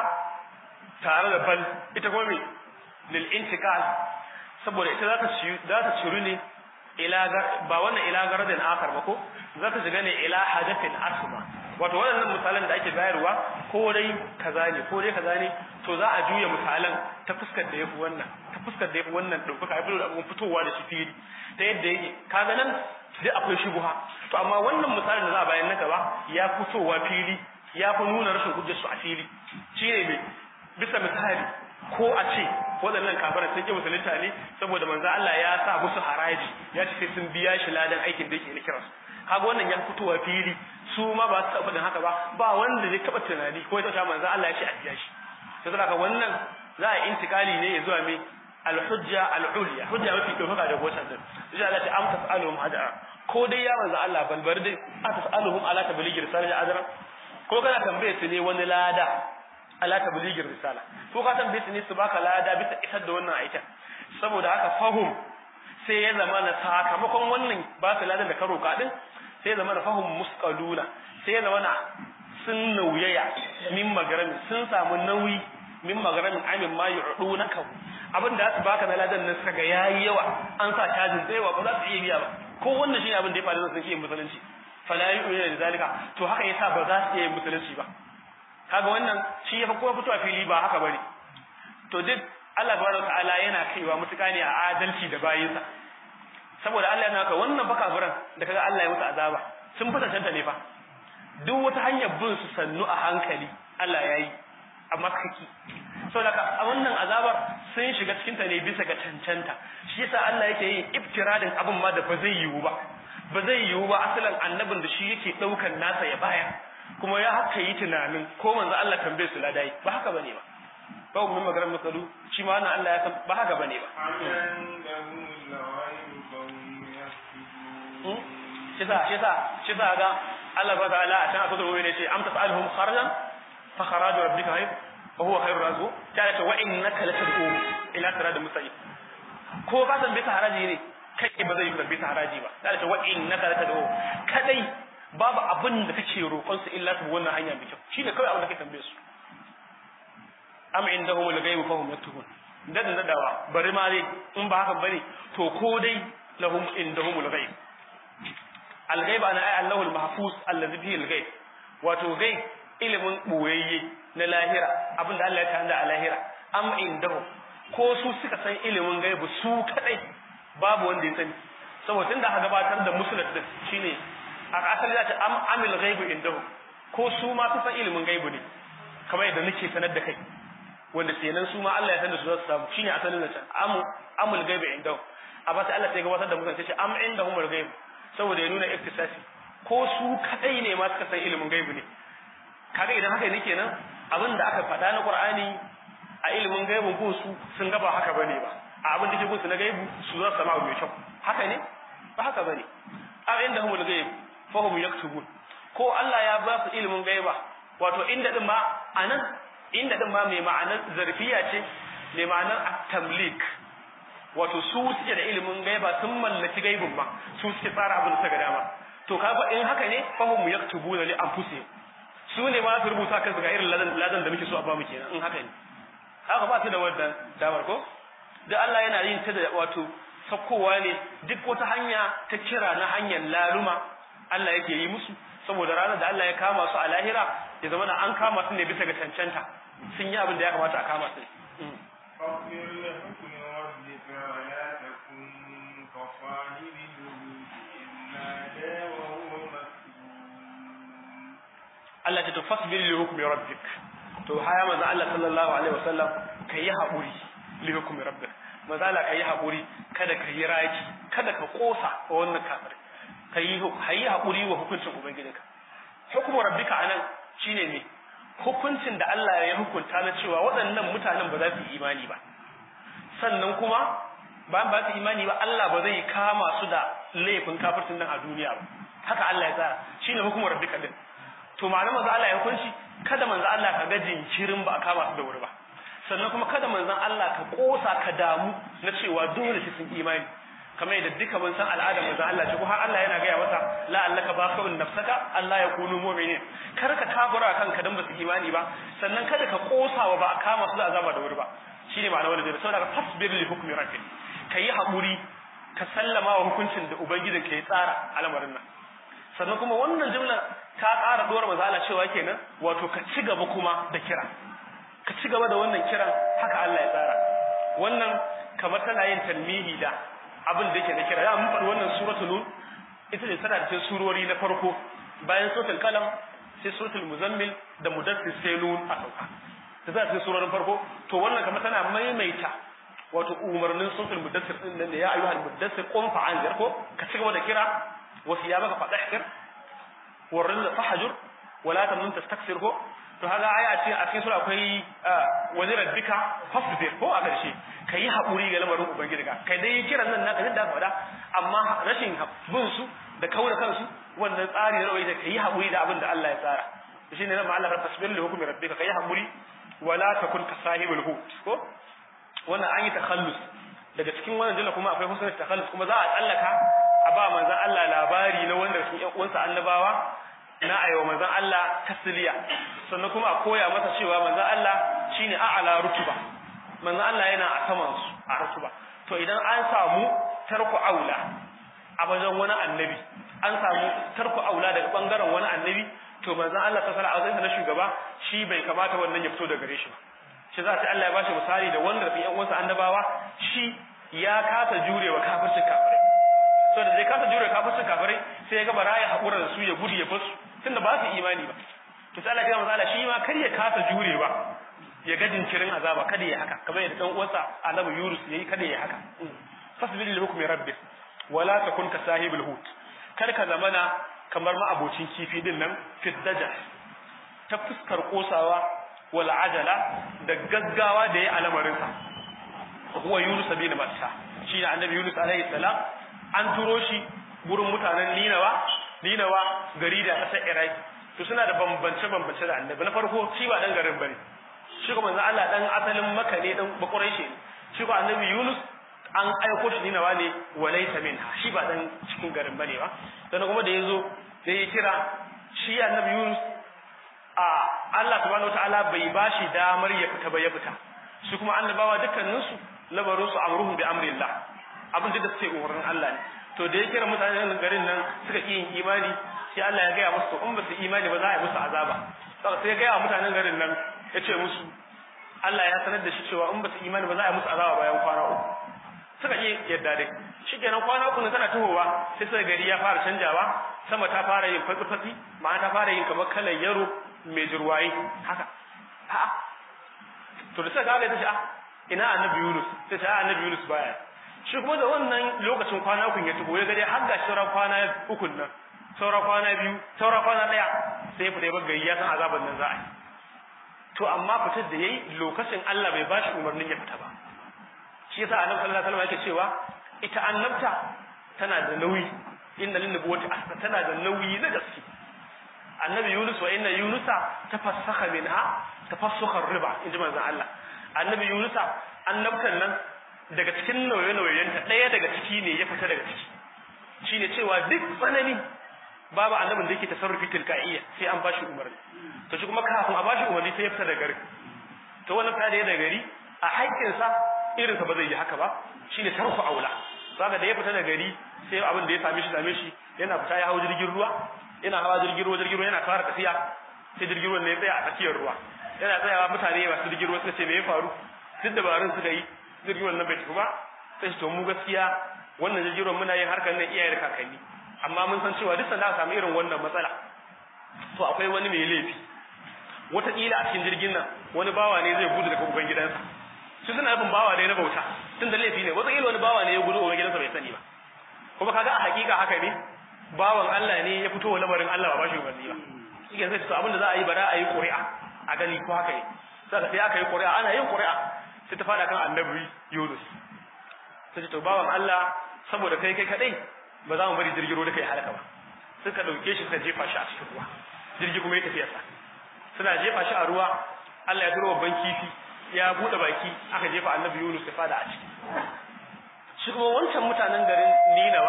tare da bal ita kuma me lil intikal saboda ita za ta za ta ciru ne ila ba wannan ila garadin akar ba ko za ta shiga ne ila hadathin asma wato wannan misalan da ake bayarwa ko dai kaza ne ko dai kaza ne to za a juya misalan ta fuskar da yafi wannan ta fuskar da yafi wannan dauka ai da abun fitowa da shi fili ta yadda yake kaga nan dai akwai shubuha to amma wannan misalin da za a bayan na gaba ya fitowa fili ya fi nuna rashin hujjar su a fili shine me bisa misali ko a ce waɗannan kafiran sun ƙi musulunta ne saboda manzo Allah ya sa musu haraji ya ce sai sun biya shi ladan aikin da yake na kiransu kaga wannan ya fitowa fili su ma ba su taɓa faɗin haka ba ba wanda zai taɓa tunani ko ya taɓa manzo Allah ya ce a biya shi to saboda wannan za a intikali ne ya zuwa me al-hujja al-ulya hujja mafi ɗaukaka da gotan din insha Allah ta amsa sa'aluhum ajra ko dai ya manzo Allah balbar dai a tas'aluhum ala tablighi risalati ajra ko kana tambaye su ne wani lada ala tablighi risala ko ka tambaye su ne su baka lada bisa isar da wannan aikin saboda haka fahum sai ya zama na sakamakon wannan ba su ladan da ka roka din sai ya zama na fahum musqaluna sai ya zama na sun nauyaya min magarami sun samu nauyi min magaramin amin ma yu'dunaka abin da su baka na ladan nan suka ga yayi yawa an sa cajin tsayawa ba za su iya biya ba ko wannan shine abin da ya faru da sun ke musulunci fala yu'minu da zalika to haka yasa ba za su iya musulunci ba kaga wannan shi ya fi kowa fito a fili ba haka bane to duk Allah subhanahu wataala yana kaiwa mutuka ne a adalci da bayinsa saboda Allah yana ka wannan baka furan da kaga Allah ya musu azaba sun fi tantance ne fa duk wata hanyar bin su sannu a hankali Allah ya yi amma kaki saboda a wannan azabar sun shiga cikin ta ne bisa ga cancanta shi yasa Allah yake yin iftiradin abin ma da ba zai yiwu ba ba zai yiwu ba asalin annabin da shi yake daukan nasa ya baya kuma ya haka yi tunanin ko manzo Allah tambaye su ladai ba haka bane ba ba mun magana masalu shi ma wannan Allah ya san ba haka bane ba shi sa shi sa shi sa ga Allah ba ta'ala a can a sura ne ce am tas'aluhum kharajan fa kharaju rabbika hayy wa huwa khairur razu ta ce wa innaka latad'u ila siratal mustaqim ko ka san bisa haraji ne kai ba zai yi bisa haraji ba ta ce wa innaka latad'u kadai babu abin da kake roƙon su illa su wannan hanya mai kyau shine kawai abin da kake tambaye su am indahum al-ghaibu fahum yaktubun dadan dadawa bari ma dai in ba haka bane to ko dai lahum indahum al-ghaib al-ghaib ana ay Allahu al-mahfuz alladhi bihi al-ghaib wato ghaib ilimin boyayye na lahira abinda Allah ya tanda a lahira am indahum ko su suka san ilimin gaibu su kadai babu wanda ya sani saboda tunda aka gabatar da musulun din shine a asali za ta am amil ghaibu indahum ko su ma su san ilimin gaibu ne kamar yadda nake sanar da kai wanda kenan su ma Allah ya sanar su za su samu shine asalin zancen amu amul gaibu indahum a ba sai Allah sai gabatar da musulun sai am indahum al gaibu saboda ya nuna iktisasi ko su kadai ne ma suka san ilimin gaibu ne kaga idan haka ne kenan abin da aka faɗa na Qur'ani a ilimin gaibun ko su sun gaba haka bane ba a abin da ke gunsu na gaibu su za su sama mai kyau haka ne ba haka bane am indahum al gaibu fahum yaktubun ko Allah ya ba su ilimin gaiba wato inda din ma anan inda din ma mai ma'anar zarfiya ce mai ma'anar at-tamlik wato su suke da ilimin gaiba sun mallaki gaibin ma su suke tsara abin da suka dama to kaga in haka ne fahum yaktubuna li anfusihim su ne ma su rubuta kansu ga irin ladan ladan da muke so a ba mu kenan in haka ne haka ba su da wannan damar ko da Allah yana yin ta da wato sakkowa ne duk wata hanya ta kira na hanyar laluma Allah yake yi musu saboda ranar da Allah ya kama su a lahira ya zama an kama su ne bisa ga cancanta sun yi abin da ya kamata a kama su فاصبر لحكم ربك ولا تكن كصاحب الحوت إذ نادى وهو مسجون Allah ta fasbir li hukmi rabbik to haya manzo Allah sallallahu alaihi wasallam kai haƙuri li hukmi rabbik manzo Allah kai haƙuri kada ka yi raki kada ka kosa wa wannan kafir kai kai haƙuri wa hukuncin ubangijinka hukmu rabbika anan shine ne hukuncin da Allah ya hukunta na cewa waɗannan mutanen ba za su yi imani ba sannan kuma ba ba su imani ba Allah ba zai kama su da laifin kafircin nan a duniya ba haka Allah ya tsara shine hukumar rabbika din to ma'ana manzo Allah ya hukunci kada manzo Allah ka ga jinkirin ba a kama su da wuri ba sannan kuma kada manzon Allah ka kosa ka damu na cewa dole sai sun imani kamar yadda duka mun san al'adar manzon Allah ce ko har Allah yana gaya masa la allaka baqun nafsaka Allah ya kunu mu'minin kar ka kafura kanka dan ba su imani ba sannan kada ka kosa wa ba a kama su da azaba da wuri ba shine ma'ana wanda zai saboda ka fasbir li hukmi rabbik kayi haƙuri ka sallama wa hukuncin da ubangijin ka ya tsara al'amarin nan sannan kuma wannan jumla ta ƙara dora mazala cewa kenan wato ka ci gaba kuma da kira ka ci gaba da wannan kiran haka Allah ya tsara wannan kamar tana yin talmihi da abin da yake na kira ya mun faɗi wannan suratul nun ita ce tana cikin surori na farko bayan suratul kalam sai suratul muzammil da mudassir sai nun a sauka ta za cikin surorin farko to wannan kamar tana maimaita wato umarnin suratul mudassir din nan da ya ayyuhal mudassir qum fa'anzir ko ka ci gaba da kira wasu ya baka fadahkir warrin da fahajur wala tamnun tastakthir ko to haka aya ce a cikin sura akwai wani rabbika fasbir ko a ƙarshe ka yi haƙuri ga lamarin ubangijinka kai dai kiran nan naka da faɗa amma rashin bin su da kaura kansu wannan tsari na rawai da ka yi haƙuri da abin da Allah ya tsara shi ne nan Allah ka fasbir li hukmi rabbika ka yi haƙuri wala takun ka sahibul hut ko wannan an yi takhallus daga cikin wannan jalla kuma akwai husnul takhallus kuma za a tsallaka a ba manzon Allah labari na wanda cikin ƴan uwansa annabawa na ayo manzon Allah tasliya sannan kuma a koya masa cewa manzon Allah shine a'ala rutuba manzon Allah yana a saman su a rutuba to idan an samu tarku aula a wajen wani annabi an samu tarku aula daga bangaren wani annabi to manzon Allah ta sala a na shugaba shi bai kamata wannan ya fito daga gare shi ba shi za ta Allah ya bashi misali da wanda fi yan uwansa annabawa shi ya kasa jurewa kafircin kafirai so da zai kasa jurewa kafircin kafirai sai ya ga bara ya hakura da su ya gudu ya basu tunda ba su imani ba to sai Allah ya misali shi ma kar ya kasa jurewa ya ga jinkirin azaba kada ya haka kamar yadda dan uwansa annabi Yunus yayi kada ya haka fasbil li hukmi rabbik wala takun ka sahibul hut kar ka zamana kamar ma abocin kifi din nan fit daja ta fuskar kosawa wal ajala da gaggawa da ya alamarin sa huwa Yunus bin Matta shi ne annabi Yunus alaihi salam an turo shi gurin mutanen Ninawa Ninawa gari da ƙasar Iraq to suna da bambance bambance da annabi na farko shi ba dan garin bane shi kuma manzo Allah dan asalin Makka ne dan bakurai shi shi ko annabi Yunus an aiko shi Ninawa ne walaysa minha shi ba dan cikin garin bane ba dan kuma da yazo sai ya kira shi annabi Yunus a Allah subhanahu wataala bai bashi damar ya fita ba ya fita shi kuma annabawa dukkanin su labarin su amruhum bi amrillah abin da suke umarnin Allah ne to da ya kira mutanen garin nan suka yi yin imani sai Allah ya gaya musu in ba su imani ba za a yi musu azaba saka sai ya gaya mutanen garin nan ya ce musu Allah ya sanar da shi cewa in ba su imani ba za a yi musu azaba bayan kwana uku suka yi yadda dai shi kenan kwana uku tana tuhowa sai sai gari ya fara canjawa sama ta fara yin fatsi-fatsi ma'ana ta fara yin kamar kalar yaro mai jirwaye haka a'a to da suka ga ta ce a ina annabi Yunus sai ta annabi Yunus baya shi kuma da wannan lokacin kwana uku ya tubo ya ga dai har ga sauran kwana uku nan sauran kwana biyu sauran kwana daya sai fita ya gari ya san azaban nan za a yi to amma fitar da yayi lokacin Allah bai bashi umarnin ya fita ba shi yasa annabi sallallahu alaihi wasallam yake cewa ita annabta tana da nauyi inna lin nubuwati asra tana da nauyi na gaske annabi Yunus wa inna Yunusa tafassakha minha tafassukha riba inji manzon Allah annabi Yunusa annabtan nan daga cikin nauye-nauyenta ɗaya daga ciki ne ya fita daga ciki shine cewa duk tsanani babu annabin da yake tasarrufi tilka'iyya sai an bashi umarni to shi kuma kafin a bashi umarni sai ya fita daga gari to wannan fita da ya daga gari a haƙƙinsa irinsa ba zai yi haka ba shine tarku aula saka da ya fita daga gari sai abin da ya same shi same shi yana fita ya hau jirgin ruwa yana hawa jirgin ruwa jirgin ruwa yana fara tafiya sai jirgin ruwan ne ya tsaya a tsakiyar ruwa yana tsayawa mutane masu jirgin ruwa suka ce me ya faru duk dabarun suka yi jirgin ruwan nan bai tafi ba sai su to mu gaskiya wannan jirgin ruwan muna yin harkar nan iyaye da kakanni amma mun san cewa duk sanda aka samu irin wannan matsala to akwai wani mai laifi wataƙila a cikin jirgin nan wani bawa ne zai gudu daga uban gidansa su suna nufin bawa ne na bauta tun da laifi ne wataƙila wani bawa ne ya gudu uban gidansa bai sani ba kuma kaga a hakika haka ne bawan Allah ne ya fito lamarin Allah ba bashi umarni ba shi sai to abin da za a yi bara a yi ƙuri'a a gani ko haka ne saka sai aka yi ƙuri'a ana yin ƙuri'a sai ta fada kan annabi Yunus sai to bawan Allah saboda kai kai kadai ba za mu bari jirgin ruwa da kai halaka ba suka dauke shi suka jefa shi a cikin ruwa jirgi kuma ya tafi yasa suna jefa shi a ruwa Allah ya turo babban kifi ya bude baki aka jefa annabi Yunus ya fada a ciki shi kuma wancan mutanen garin Ninawa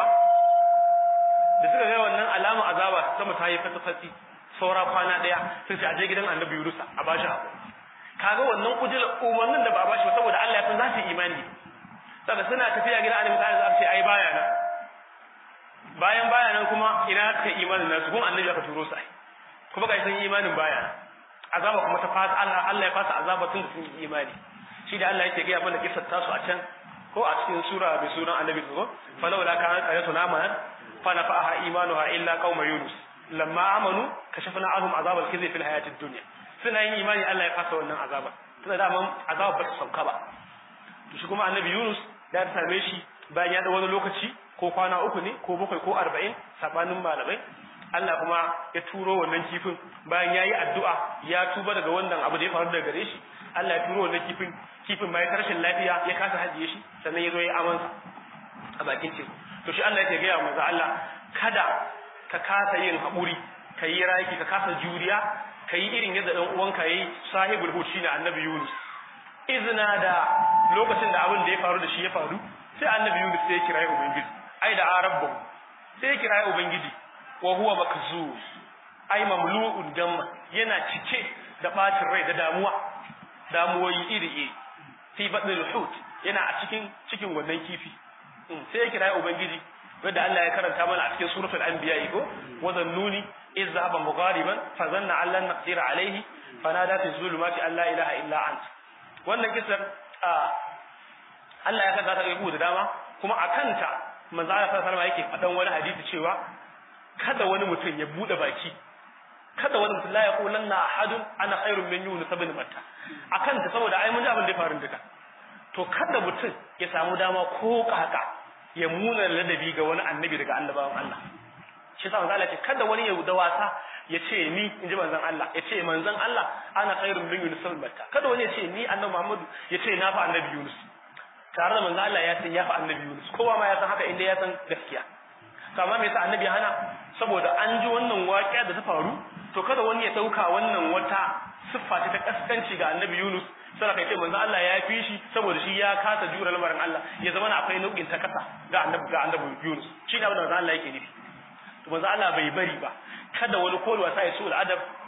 da suka ga wannan alama azaba sama ta yi fatafati saura kwana daya sun ce aje gidan annabi Yunus a bashi abu kaga wannan kujil umarnin da ba a bashi ba saboda Allah ya san za su yi imani saboda suna tafiya gidan annabi sai za su ce ai baya nan bayan baya nan kuma ina ka imanin nasu kuma annabi aka turo su ai kuma kai sun yi imanin baya nan azaba kuma ta fasa Allah Allah ya fasa azaba tun da sun yi imani shi da Allah yake ga mana kissar tasu a can ko a cikin sura bi sunan annabi ko falawla kanat ayatuna amanat fa nafa'aha imanuha illa qauma yunus lamma amanu kashafna anhum azab al-khizy fil hayati ad-dunya suna yin imani Allah ya fasa wannan azaba tunda da man azaba ba ta sauka ba to shi kuma annabi yunus da ta same shi bayan ya da wani lokaci ko kwana uku ne ko bakwai ko arba'in sabanin malamai Allah kuma ya turo wannan kifin bayan ya yi addu'a ya tuba daga wannan abu da ya faru daga gare shi Allah ya turo wannan kifin kifin ma ya rashin lafiya ya kasa hajiye shi sannan ya zo ya amansa a bakin teku to shi Allah yake gaya manzo Allah kada ka kasa yin haƙuri ka yi raki ka kasa juriya ka yi irin yadda ɗan uwanka ya yi sahibul hud shine annabi Yunus izina da lokacin da abin da ya faru da shi ya faru sai annabi Yunus sai ya kira ubangiji ai da arabbu sai ya kira ubangiji wa huwa makzuz ai mamlu'un damma yana cike da bacin rai da damuwa damuwoyi iri iri fi badil hut yana a cikin cikin wannan kifi sai ya kira ubangiji wanda Allah ya karanta mana a cikin suratul anbiya ko wa zannuni iz zahaba mughariban fa zanna allan naqdir alayhi fanada fi zulumati alla ilaha illa ant wannan kisan Allah ya saka ta rubu da dama kuma akanta manzo Allah sallallahu alaihi wasallam yake fadan wani hadisi cewa kada wani mutum ya bude baki kada wani mutum la yaqulanna ahadun ana khairun min yunus ibn matta akan ta saboda ai mun ji abin da ya faru duka to kada mutum ya samu dama ko kaka ya muna ladabi ga wani annabi daga annabawan Allah shi sa manzo Allah ce kada wani ya da wasa ya ce ni in ji manzon Allah ya ce manzon Allah ana khairun min yunus ibn matta kada wani ya ce ni annabi Muhammad ya ce na fa annabi yunus tare da manzo Allah ya san ya fa annabi yunus kowa ma ya san haka inda ya san gaskiya to amma me yasa annabi ya hana saboda an ji wannan waƙiya da ta faru to kada wani ya dauka wannan wata siffa ta kaskanci ga annabi Yunus sai kai ce manzo Allah ya fi shi saboda shi ya kasa jura lamarin Allah ya zama akwai nau'in ta kasa ga annabi ga annabi Yunus shi ne abin da manzo Allah yake nufi to manzo Allah bai bari ba kada wani kowa wasa ya so al'adab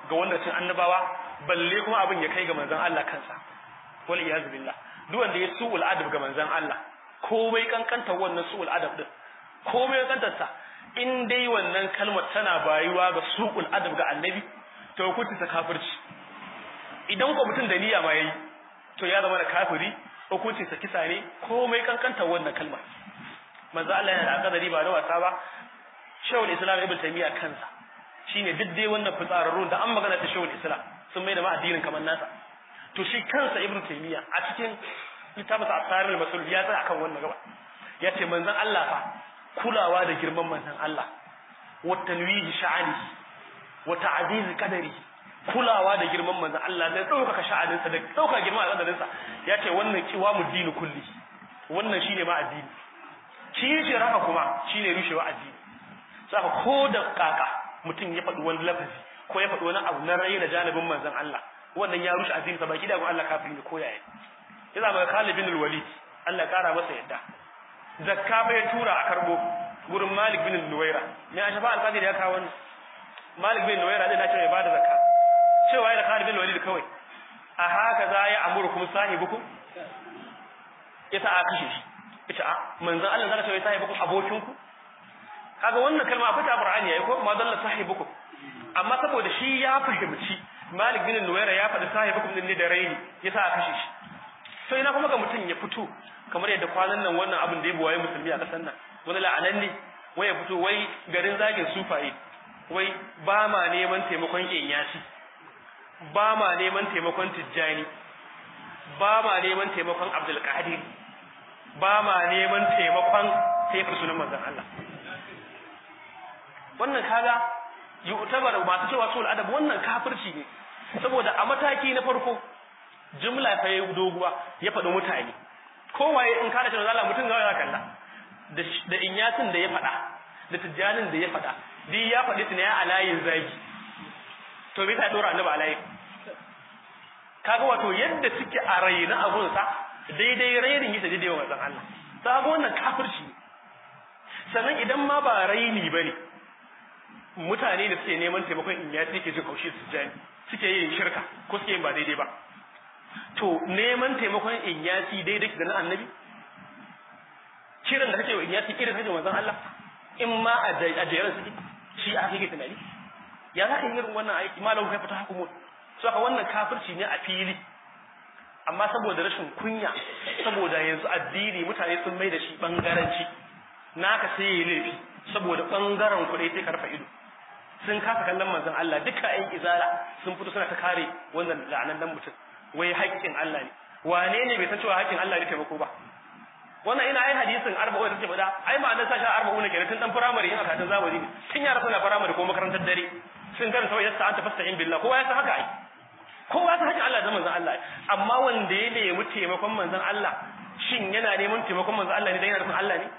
ga wanda cin annabawa balle kuma abin ya kai ga manzon Allah kansa wal iyaz billah duk wanda ya su'ul adab ga manzon Allah komai kankanta wannan su'ul adab din komai kankantar sa in dai wannan kalmar tana bayuwa ga su'ul adab ga annabi to hukunci ta kafirci idan ko mutum da niyya ma yayi to ya zama da kafiri hukuncin sa kisa ne komai kankantar wannan kalmar manzo Allah yana da akadari ba da wasa ba shawul islam ibn taymiya kansa shine duk dai wannan fitsararrun da an magana ta shawul islam sun mai da ma addinin kamar nasa to shi kansa ibn taymiya a cikin littafin asarar masul ya tsaya akan wannan gaba ya ce manzon Allah fa kulawa da girman manzon Allah wa tanwihi sha'ani wa ta'ziz qadari kulawa da girman manzon Allah da ɗaukaka sha'aninsa da ɗaukaka girman al'adarinsa ya ce wannan kiwa mu dini kulli wannan shine ma addini shi haka kuma shine rushewa addini saka ko da kaka mutum ya faɗi wani lafazi ko ya faɗi wani abu na rai da janibin manzon Allah wannan ya rushe addini baki da Allah kafin ne ko yaya ya zama Khalid bin Walid Allah ya kara masa yadda zakka bai tura a karbo gurin Malik bin Nuwaira me a shafa alƙadir ya kawo wannan Malik bin Nuwaira dai na ce ya bada zakka cewa ya Khalid bin Walid kawai a haka za ya amurukum sahibukum yasa a kashe shi ita a manzon Allah zaka ce ya sahibukum abokinku kaga wannan kalma akwai ta Qur'ani yayi ko ma dalla sahibukum amma saboda shi ya fahimci Malik bin Nuwaira ya faɗi sahibukum din ne da raini yasa a kashe shi sai na kuma ga mutum ya fito kamar yadda kwanan nan wannan abin da ya buwaye musulmi a ƙasar nan wani la'anan ne wai ya fito wai garin zagin sufaye wai ba ma neman taimakon yasi ba ma neman taimakon tijjani ba ma neman taimakon abdulkadir ba ma neman taimakon taifar sunan manzon Allah wannan kaga yu'tabar masu cewa sul adab wannan kafirci ne saboda a mataki na farko jumla fa yayi doguwa ya faɗi mutane kowaye in kana cewa Allah mutum zai kalla da da inyatin da ya faɗa da tijjanin da ya faɗa duk ya faɗi su ne a layin zagi to bai ta dora annabi alayi kaga wato yadda suke a raina abun sa daidai rainin yake daidai wa manzon Allah sabo wannan kafirci sannan idan ma ba raini bane mutane da suke neman taimakon inyati ke jin kaushi su jani suke yin shirka ko suke yin ba daidai ba to neman taimakon inyasi daidai da na annabi kiran da kake wa inyasi irin kake manzon Allah in ma a jeran suke shi a kake tunani ya za ka yi irin wannan aiki malam kai fata hukumu so ka wannan kafirci ne a fili amma saboda rashin kunya saboda yanzu addini mutane sun mai da shi bangaranci naka sai yi laifi saboda bangaren kuɗi sai ka rufe ido sun kasa kallon manzon Allah duka ƴan izala sun fito suna ta kare wannan la'anan mutum wai haƙƙin Allah ne wane ne bai san cewa haƙƙin Allah ne taimako ba wannan ina ai hadisin arba'u da take faɗa ai ma'anar sa sha arba'u ne kenan tun dan firamare yin akatun zamani ne tun yara suna firamare ko makarantar dare sun karanta wai yasta anta fasta'in billah kowa ya san haka ai kowa ya san haƙƙin Allah da manzon Allah amma wanda ya nemi taimakon manzon Allah shin yana neman taimakon manzon Allah ne dan yana nufin Allah ne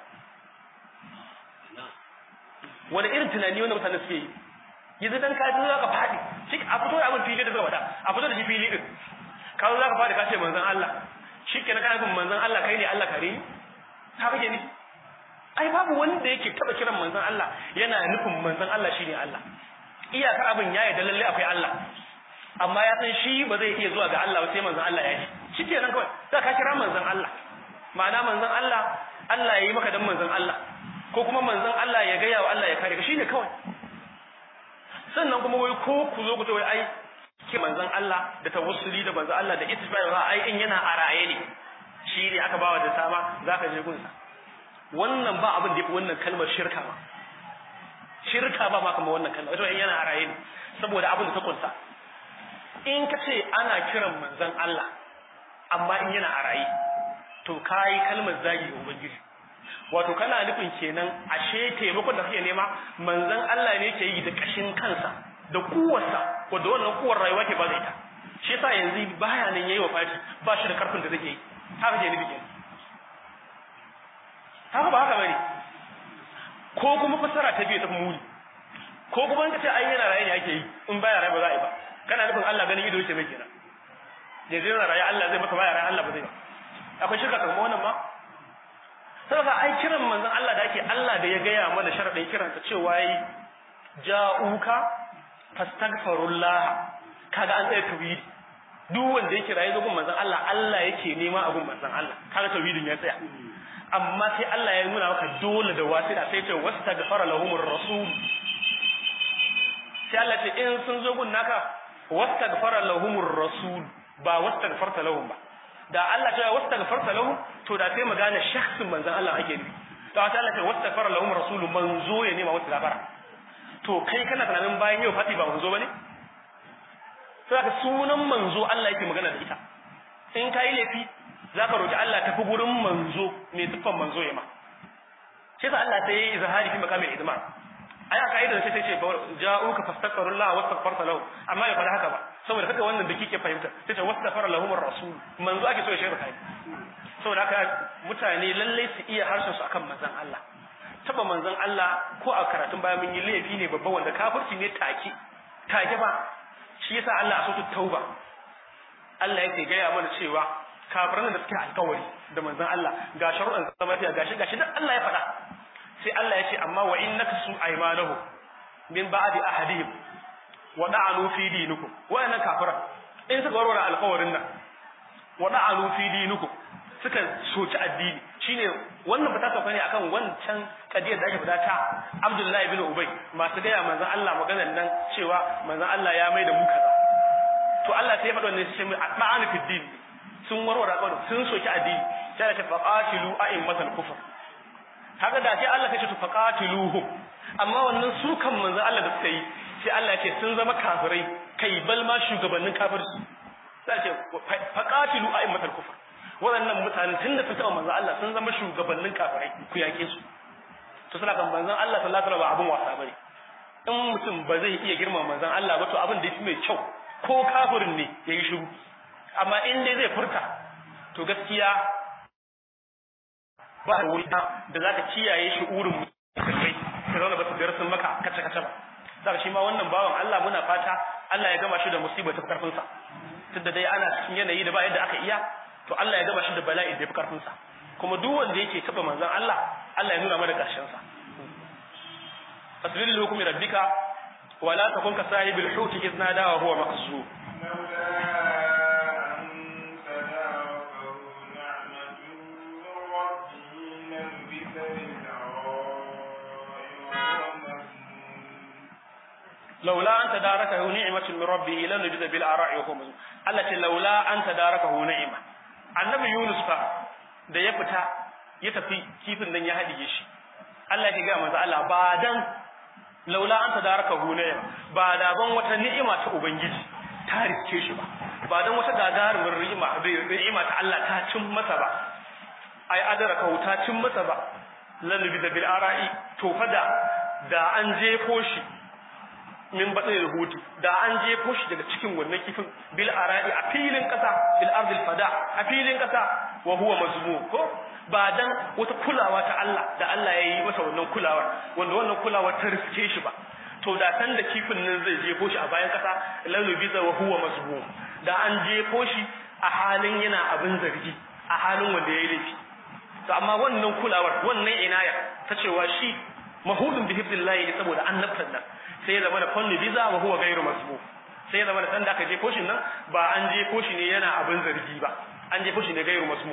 wani irin tunani wanda mutane suke yi yanzu dan ka ji za ka faɗi shi a fito da abin fili da zai wada a fito da shi fili din ka zo za ka faɗi ka ce manzon Allah shi ke na kana bin manzon Allah kai ne Allah kare ni ta kake ni ai babu wanda yake taba kiran manzon Allah yana nufin manzon Allah shine Allah iyakar abin ya yarda lalle akwai Allah amma ya san shi ba zai iya zuwa ga Allah ba sai manzon Allah ya yi shi ke nan kawai za ka kira manzon Allah ma'ana manzon Allah Allah ya yi maka dan manzon Allah ko kuma manzon Allah ya gaya wa Allah ya kare ka shine kawai sannan kuma wai ko ku zo ku ce wai ai ke manzon Allah da tawassuli da manzon Allah da ittibai ba ai in yana a raye ne shi ne aka bawa da sama zaka je gunsa wannan ba abin da yafi wannan kalmar shirka ba shirka ba ma kamar wannan kalmar wato in yana a raye ne saboda abin da ta kunsa in ka ce ana kiran manzon Allah amma in yana a raye to kai kalmar zagi ga ubangiji wato kana nufin kenan ashe taimakon da kake nema manzon Allah ne ke yi da kashin kansa da kuwarsa wanda wannan kuwar rayuwa ke ba da ita shi yasa yanzu baya nan yayi wafati ba shi da karfin da zai yi haka ke nufi kenan haka ba haka bane ko kuma fasara ta biyu ta muni ko kuma in ka ce ai yana raye ne ake yi in baya raye ba za a yi ba kana nufin Allah ganin ido yake mai kenan yanzu yana raye Allah zai masa baya raye Allah ba zai ba akwai shirka kamar wannan ma saboda ai kiran manzon Allah da ake Allah da ya gaya mana sharadin kiran ta cewa yi ja'uka fastaghfirullah kaga an tsaya tauhidi duk wanda yake rayu gun manzon Allah Allah yake nema a gun manzon Allah kaga tauhidin ya tsaya amma sai Allah ya nuna maka dole da wasila sai ce wastaghfara lahumur rasul sai Allah ce in sun zo gun naka wastaghfara lahumur rasul ba wastaghfarta lahum ba da Allah ta wastaghfarta lahum to da sai magana shakhsin manzon Allah ake nufi to ta Allah ce wastaghfara lahum rasul manzo ya nema wata gafara to kai kana tunanin bayan yau fati ba manzo bane sai sunan manzo Allah yake magana da ita in kai laifi zaka roki Allah tafi gurin manzo mai tuffan manzo ya ma sai Allah sai yi izhari fi makamin idma ai aka idan sai ce ja'uka fastaghfirullah wastaghfarta lahu amma ya fara haka ba saboda kada wannan da kike fahimta sai ce wastaghfara lahum ar-rasul manzo ake so ya shirka kai saboda haka mutane lalle su iya harshen su akan manzon Allah taba manzon Allah ko a karatun baya mun yi laifi ne babban wanda kafirci ne take take ba shi yasa Allah a sautu tauba Allah yake gaya mana cewa kafiran da suke alkawari da manzon Allah ga sharuɗan zama lafiya gashi gashi duk Allah ya faɗa sai Allah ya ce amma wa innaka su aymanahu min ba'di ahadihim wa da'alu fi dinikum wa'annan kafiran in suka warware alkawarin nan wa da'alu fi dinikum suka soci addini shine wannan ba ta sauka ne akan wancan kadiyar da ake fada ta Abdullahi ibn Ubay masu gaya manzon Allah maganar nan cewa manzon Allah ya mai da mu kaza to Allah sai ya faɗa wannan sai ma'ana fi din sun warware alƙawari sun soki addini sai ta faqatilu a'immatal kufr haka da sai Allah ya ce to faqatiluhum amma wannan su kan manzon Allah da suka yi sai Allah ya ce sun zama kafirai kai bal ma shugabannin kafirci sai ce faqatilu a'immatal kufr waɗannan mutane tun da sun taɓa manzon Allah sun zama shugabannin kafirai ku yake su to suna kan manzon Allah sallallahu alaihi wasallam ba abun wasa bane in mutum ba zai iya girma manzon Allah ba to abin da yake mai kyau ko kafirin ne yayi shiru amma in dai zai furta to gaskiya ba da wuri da zaka kiyaye shi urin kai ka zauna ba su biyar sun maka kace kace ba da shi ma wannan bawan Allah muna fata Allah ya gama shi da musibar ta karfin sa tunda dai ana cikin yanayi da ba yadda aka iya to Allah ya gaba shi da bala'i da ya fi karfin sa kuma duk wanda yake taba manzon Allah Allah ya nuna mana karshen sa fasbil hukmi rabbika wa la takun ka sahibil hut idh nada wa huwa maqsur لولا أن تداركه نعمة من ربه لنجد بالآراء وهو مزموم التي لولا أن تداركه نعمة annabi Yunus fa da ya fita ya tafi kifin nan ya hadige shi Allah ya ga manzo Allah ba dan laula an tadaraka hunaya ba da ban wata ni'ima ta ubangiji ta riske shi ba ba dan wata gagarumin ni'ima ni'ima ta Allah ta cin masa ba ai adaraka ta cin masa ba lalubi da bil ara'i to fada da an jefo shi min batsin hutu da an jefo shi daga cikin wannan kifin bil ara'i a filin kasa bil ardil fada a filin kasa wa huwa mazmum ko ba dan wata kulawa ta Allah da Allah ya yi masa wannan kulawar wanda wannan kulawar ta riske shi ba to da san da kifin nan zai jefo shi a bayan kasa lalu biza wa huwa mazmum da an jefo shi a halin yana abin zargi a halin wanda ya yi laifi to amma wannan kulawar wannan inaya ta cewa shi mahudun bi hibdillahi saboda annabtan nan sai ya zama da fanni biza wa huwa ghairu masbu sai ya zama da san da aka je koshin nan ba an je koshi ne yana abin zargi ba an je koshi ne ghairu masbu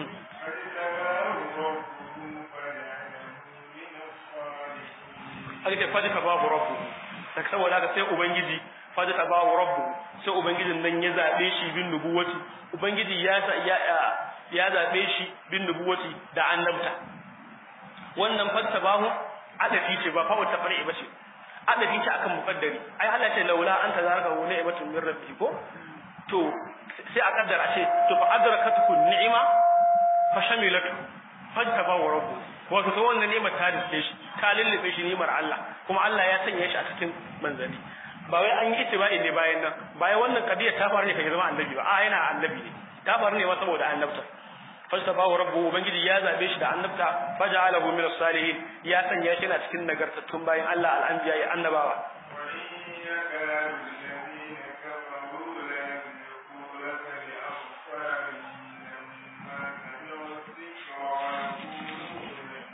aka ce faji ka babu rabbu da saboda haka sai ubangiji faji ka babu rabbu sai ubangijin nan ya zabe shi bin nubuwati ubangiji ya ya ya zabe shi bin nubuwati da annabta wannan fattabahu adafi ce ba fa wata far'i ba ce adabi ta akan muqaddari ai Allah ce laula anta zaraka wa ni'matun min rabbi ko to sai a kaddara ce to fa adrakatukum ni'ima fa shamilatu fajtaba wa rabbu wato to wannan ni'imar ta dace shi ta lullube shi ni'imar Allah kuma Allah ya sanya shi a cikin manzali ba wai an yi itibai ne bayan nan bayan wannan kadiyar ta faru ne kai zama annabi ba a yana annabi ne ta faru ne ma saboda annabta fastafahu rabbuhu ubangiji ya zabe shi da annabta faja'alahu min as-salihin ya sanya shi na cikin nagartattun bayan Allah al-anbiya ya annabawa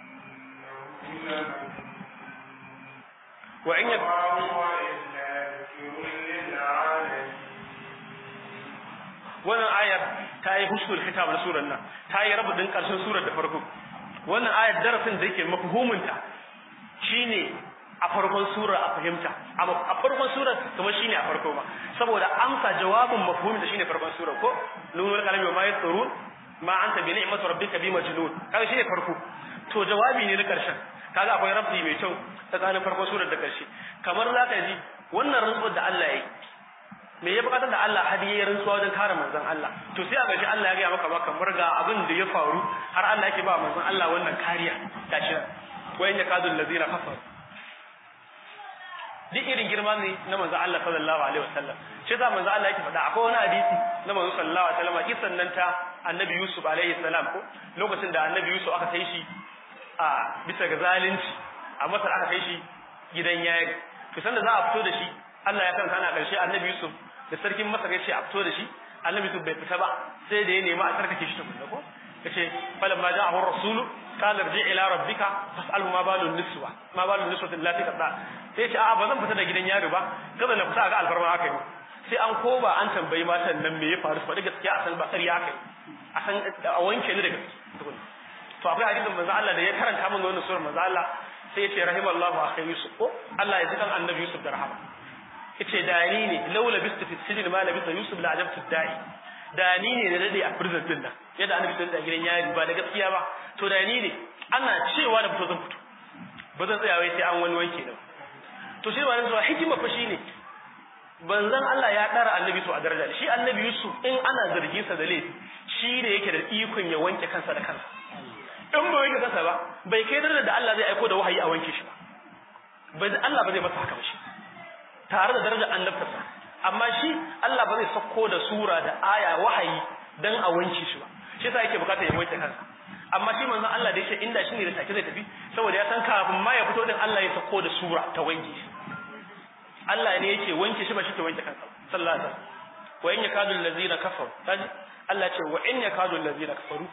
wa in wannan ayar ta yi hushul kitab na surar nan ta yi rabu din karshen surar da farko wannan ayar darasin da yake mafhumunta shine a farkon sura a fahimta amma a farkon sura kuma shine a farko ba saboda amsa jawabin mafhumin da shine farkon sura ko lunul kalami wa ma yasrun ma anta bi ni'mati rabbika bi majnun kaga shine farko to jawabi ne na karshen kaga akwai rabbi mai kyau tsakanin farkon surar da karshe kamar zaka ji wannan rantsuwar da Allah yayi me ya bukatar da Allah hadiye rantsuwa wajen kare manzon Allah to sai a gashi Allah ya ga maka ba kamar ga abin da ya faru har Allah yake ba manzon Allah wannan kariya gashi wayan yakadul ladina kafaru duk irin girma ne na manzo Allah sallallahu alaihi wasallam shi yasa manzo Allah yake faɗa akwai wani hadisi na manzo sallallahu alaihi wasallam kisan nan ta annabi Yusuf alaihi salam ko lokacin da annabi Yusuf aka kai shi a bisa ga zalunci a Masar aka kai shi gidan yari to sanda za a fito da shi Allah ya kan kana karshe annabi Yusuf da sarkin Masar ya ce a fito da shi annabi Yusuf bai fita ba sai da ya nemi a tsarkake shi tukunna ko yace falamma ja'ahu rasulu qala irji ila rabbika fas'alhu ma balun niswa ma balun niswa allati qada sai ce a'a ba zan fita da gidan yaro ba kada na fita ga alfarma haka ne sai an koba an tambayi matan nan me ya faru faɗi gaskiya a san ba ƙarya haka a san a wanke ni daga to akwai hadisin manzo Allah da ya karanta min wannan surar manzo Allah sai ya ce rahimallahu akhi yusuf ko Allah ya ji kan annabi yusuf da rahama yace da ni ne laula bistu fi sijin ma labisa yusuf la ajabtu da'i da ni ne da dade a prison din nan yadda annabi sai da gidan yari ba da gaskiya ba to da ni ne ana cewa da fito zan fito ba zan tsaya wai sai an wani wanke da to shi wannan zuwa hikima fa shine banzan Allah ya dara annabi to a daraja shi annabi Yusuf in ana zargin sa da laifi shi ne yake da ikon ya wanke kansa da kansa in ba wanke kansa ba bai kai daraja da Allah zai aiko da wahayi a wanke shi ba bai Allah ba zai masa haka ba shi tare da darajar annabtarsa amma shi Allah ba zai sako da sura da aya wahayi dan a wanke shi ba shi yasa yake bukata ya wanke kansa amma shi manzon Allah da yake inda shi ne da take zai tafi saboda ya san kafin ma ya fito din Allah ya sako da sura ta wanke shi Allah ne yake wanke shi ba shi ke wanke kansa sallallahu alaihi wasallam wa in yakadu allazina kafaru kaji Allah ce wa in yakadu allazina kafaru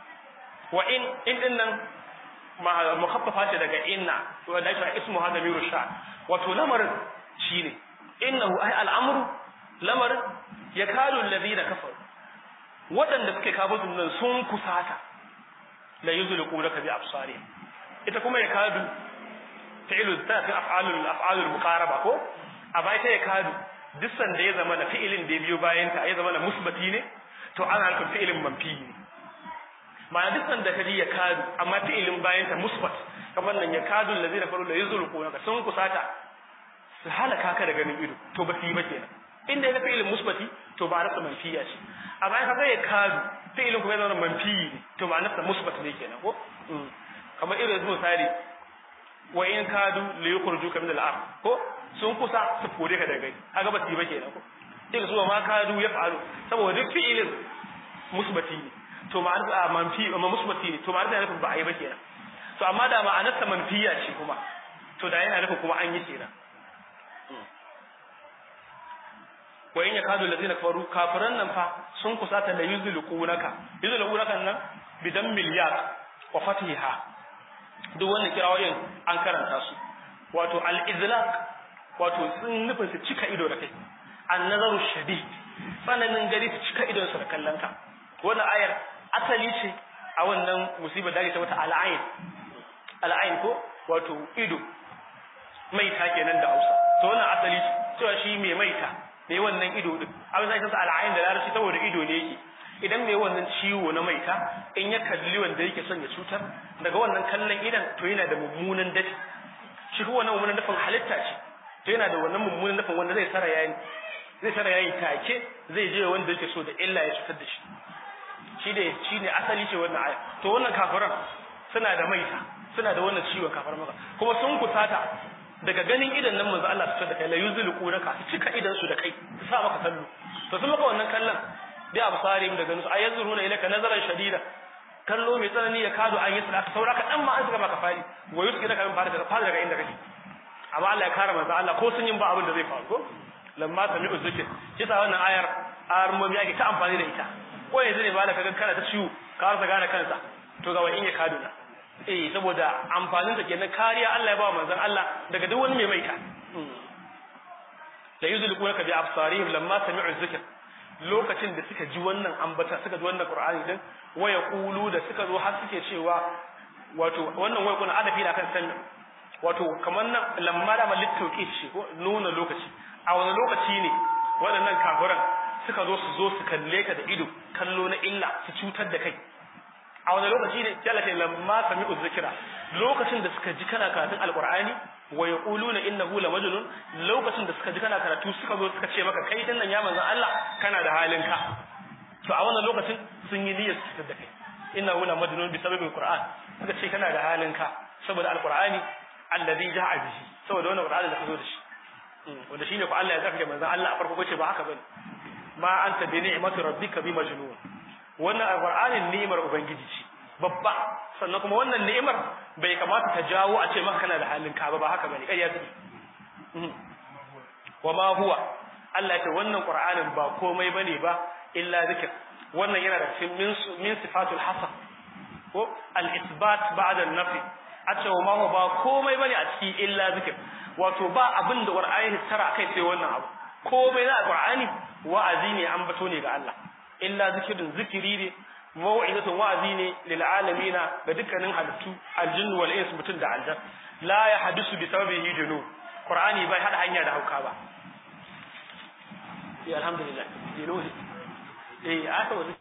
wa in in din nan mukhaffafa ce daga inna to da shi ismu hada miru sha wato lamarin shine innahu ay al'amru lamarin yakadu allazina kafaru waɗanda suke kafirun nan sun kusata la yuzliqu laka bi absari ita kuma yakadu fi'lu ta fi af'alul af'alul muqaraba ko amma ita yakadu duk sanda ya zama na fi'ilin da ya biyo bayan ta ya zama na musbati ne to ana nufin fi'ilin manfi ne ma'ana duk sanda kaji yakadu amma fi'ilin bayan ta musbat kamar nan yakadu allazina kafaru la yuzliqu laka sun kusata su halaka ka da ganin ido to ba su yi ba kenan inda ya fi'ilin musbati to ba nasa manfiya ce amma in ka ga yakadu fi'ilin kuma ya zama manfi ne to ba nasa musbat ne kenan ko kamar irin zuwa misali wa in kadu li yukhrijuka min al-ard ko sun kusa su kore ka daga gari kaga ba su yi ba kenan ko sai su ma kadu ya faru saboda duk fi'ilin musbati ne to ma'ana manfi amma musbati ne to ma'ana nufin ba a yi ba kenan to amma da ma'anar sa manfiya ce kuma to da yana nufin kuma an yi kenan wa in yakadu allazina kafaru kafiran nan fa sun kusata la yuzliqunaka yuzliqunaka nan bidan miliyat wa fatiha duk wannan kirawoyin an karanta su wato al-izlaq wato sun nufin su cika ido da kai an-nazaru shadid tsananin gari su cika idon su da kallon ka wannan ayar asali ce a wannan musibar da ake ta wata al-ain al-ain ko wato ido maita kenan da Hausa to wannan asali ce cewa shi mai maita mai wannan ido din abin da yake al-ain da larabci saboda ido ne yake idan mai wannan ciwo na maita in ya kalli wanda yake son ya cutar daga wannan kallon idan to yana da mummunan dafi shi kuma wannan mummunan dafin halitta ce to yana da wannan mummunan dafin wanda zai tsara yayi zai tsara yayi take zai je wanda yake so da illa ya cutar da shi shi ne shi ne asali ce wannan aya to wannan kafiran suna da maita suna da wannan ciwon kafar maka kuma sun kusata daga ganin idan nan manzo Allah su da kai la yuzliqu naka su cika idan su da kai su sa maka kallo to sun maka wannan kallon bi absarim daga nusu ayyazuruna ilaka nazaran shadida kallo mai tsanani ya kado an yi sadaka saura ka dan ma an saka maka fari wa yuski daga min fara daga fara daga inda kake amma Allah ya kare manzo Allah ko sun yin ba abin da zai faru ko lamma sami'u zikr kisa wannan ayar armomi yake ta amfani da ita ko yanzu ne malaka ga kana ta ciwo ka rasa gane kansa to ga in ya kado na eh saboda amfanin sa kenan kariya Allah ya ba manzon Allah daga duk wani mai maita la yuzliqunaka bi absarihim lamma sami'u zikr lokacin da suka ji wannan ambata suka ji wannan qur'ani din waya qulu da suka zo har suke cewa wato wannan waya kuna adafi da kan san wato kamar nan lamma da malittauki shi ko nuna lokaci a wani lokaci ne waɗannan kafiran suka zo su zo su kalle ka da ido kallo na illa su cutar da kai a wani lokaci ne sai Allah ya lamma sami'u zikra lokacin da suka ji kana karatun alqur'ani wa yaquluna innahu la majnun lokacin da suka ji kana karatu suka zo suka ce maka kai dinnan ya manzon Allah kana da halin ka to a wannan lokacin sun yi niyyar su da kai innahu la majnun bi sababi alqur'an suka ce kana da halin ka saboda alqur'ani alladhi ja'a bihi saboda wannan qur'ani da ka zo da shi wanda shine ko Allah ya zaka manzon Allah a farko ce ba haka bane ma anta bi ni'mati rabbika bi majnun wannan alqur'anin ni'imar ubangiji ce babba sannan kuma wannan ni'imar bai kamata ta jawo a ce maka kana da halin ka ba ba haka bane ƙarya take wa ma huwa Allah ya ce wannan qur'anin ba komai bane ba illa zikr wannan yana da cikin min min sifatul hasan ko al isbat ba'da an nafi a ce wa ma huwa ba komai bane a cikin illa zikr wato ba abin da qur'ani tara kai sai wannan abu komai na qur'ani wa'azi ne an bato ne ga Allah illa zikirin zikiri ne mau'izatun wa'azi ne lil alamina ga dukkanin halittu aljinnu wal ins mutun da aljan la ya hadisu bi sababihi junu qur'ani bai hada hanya da hauka ba eh alhamdulillah eh aka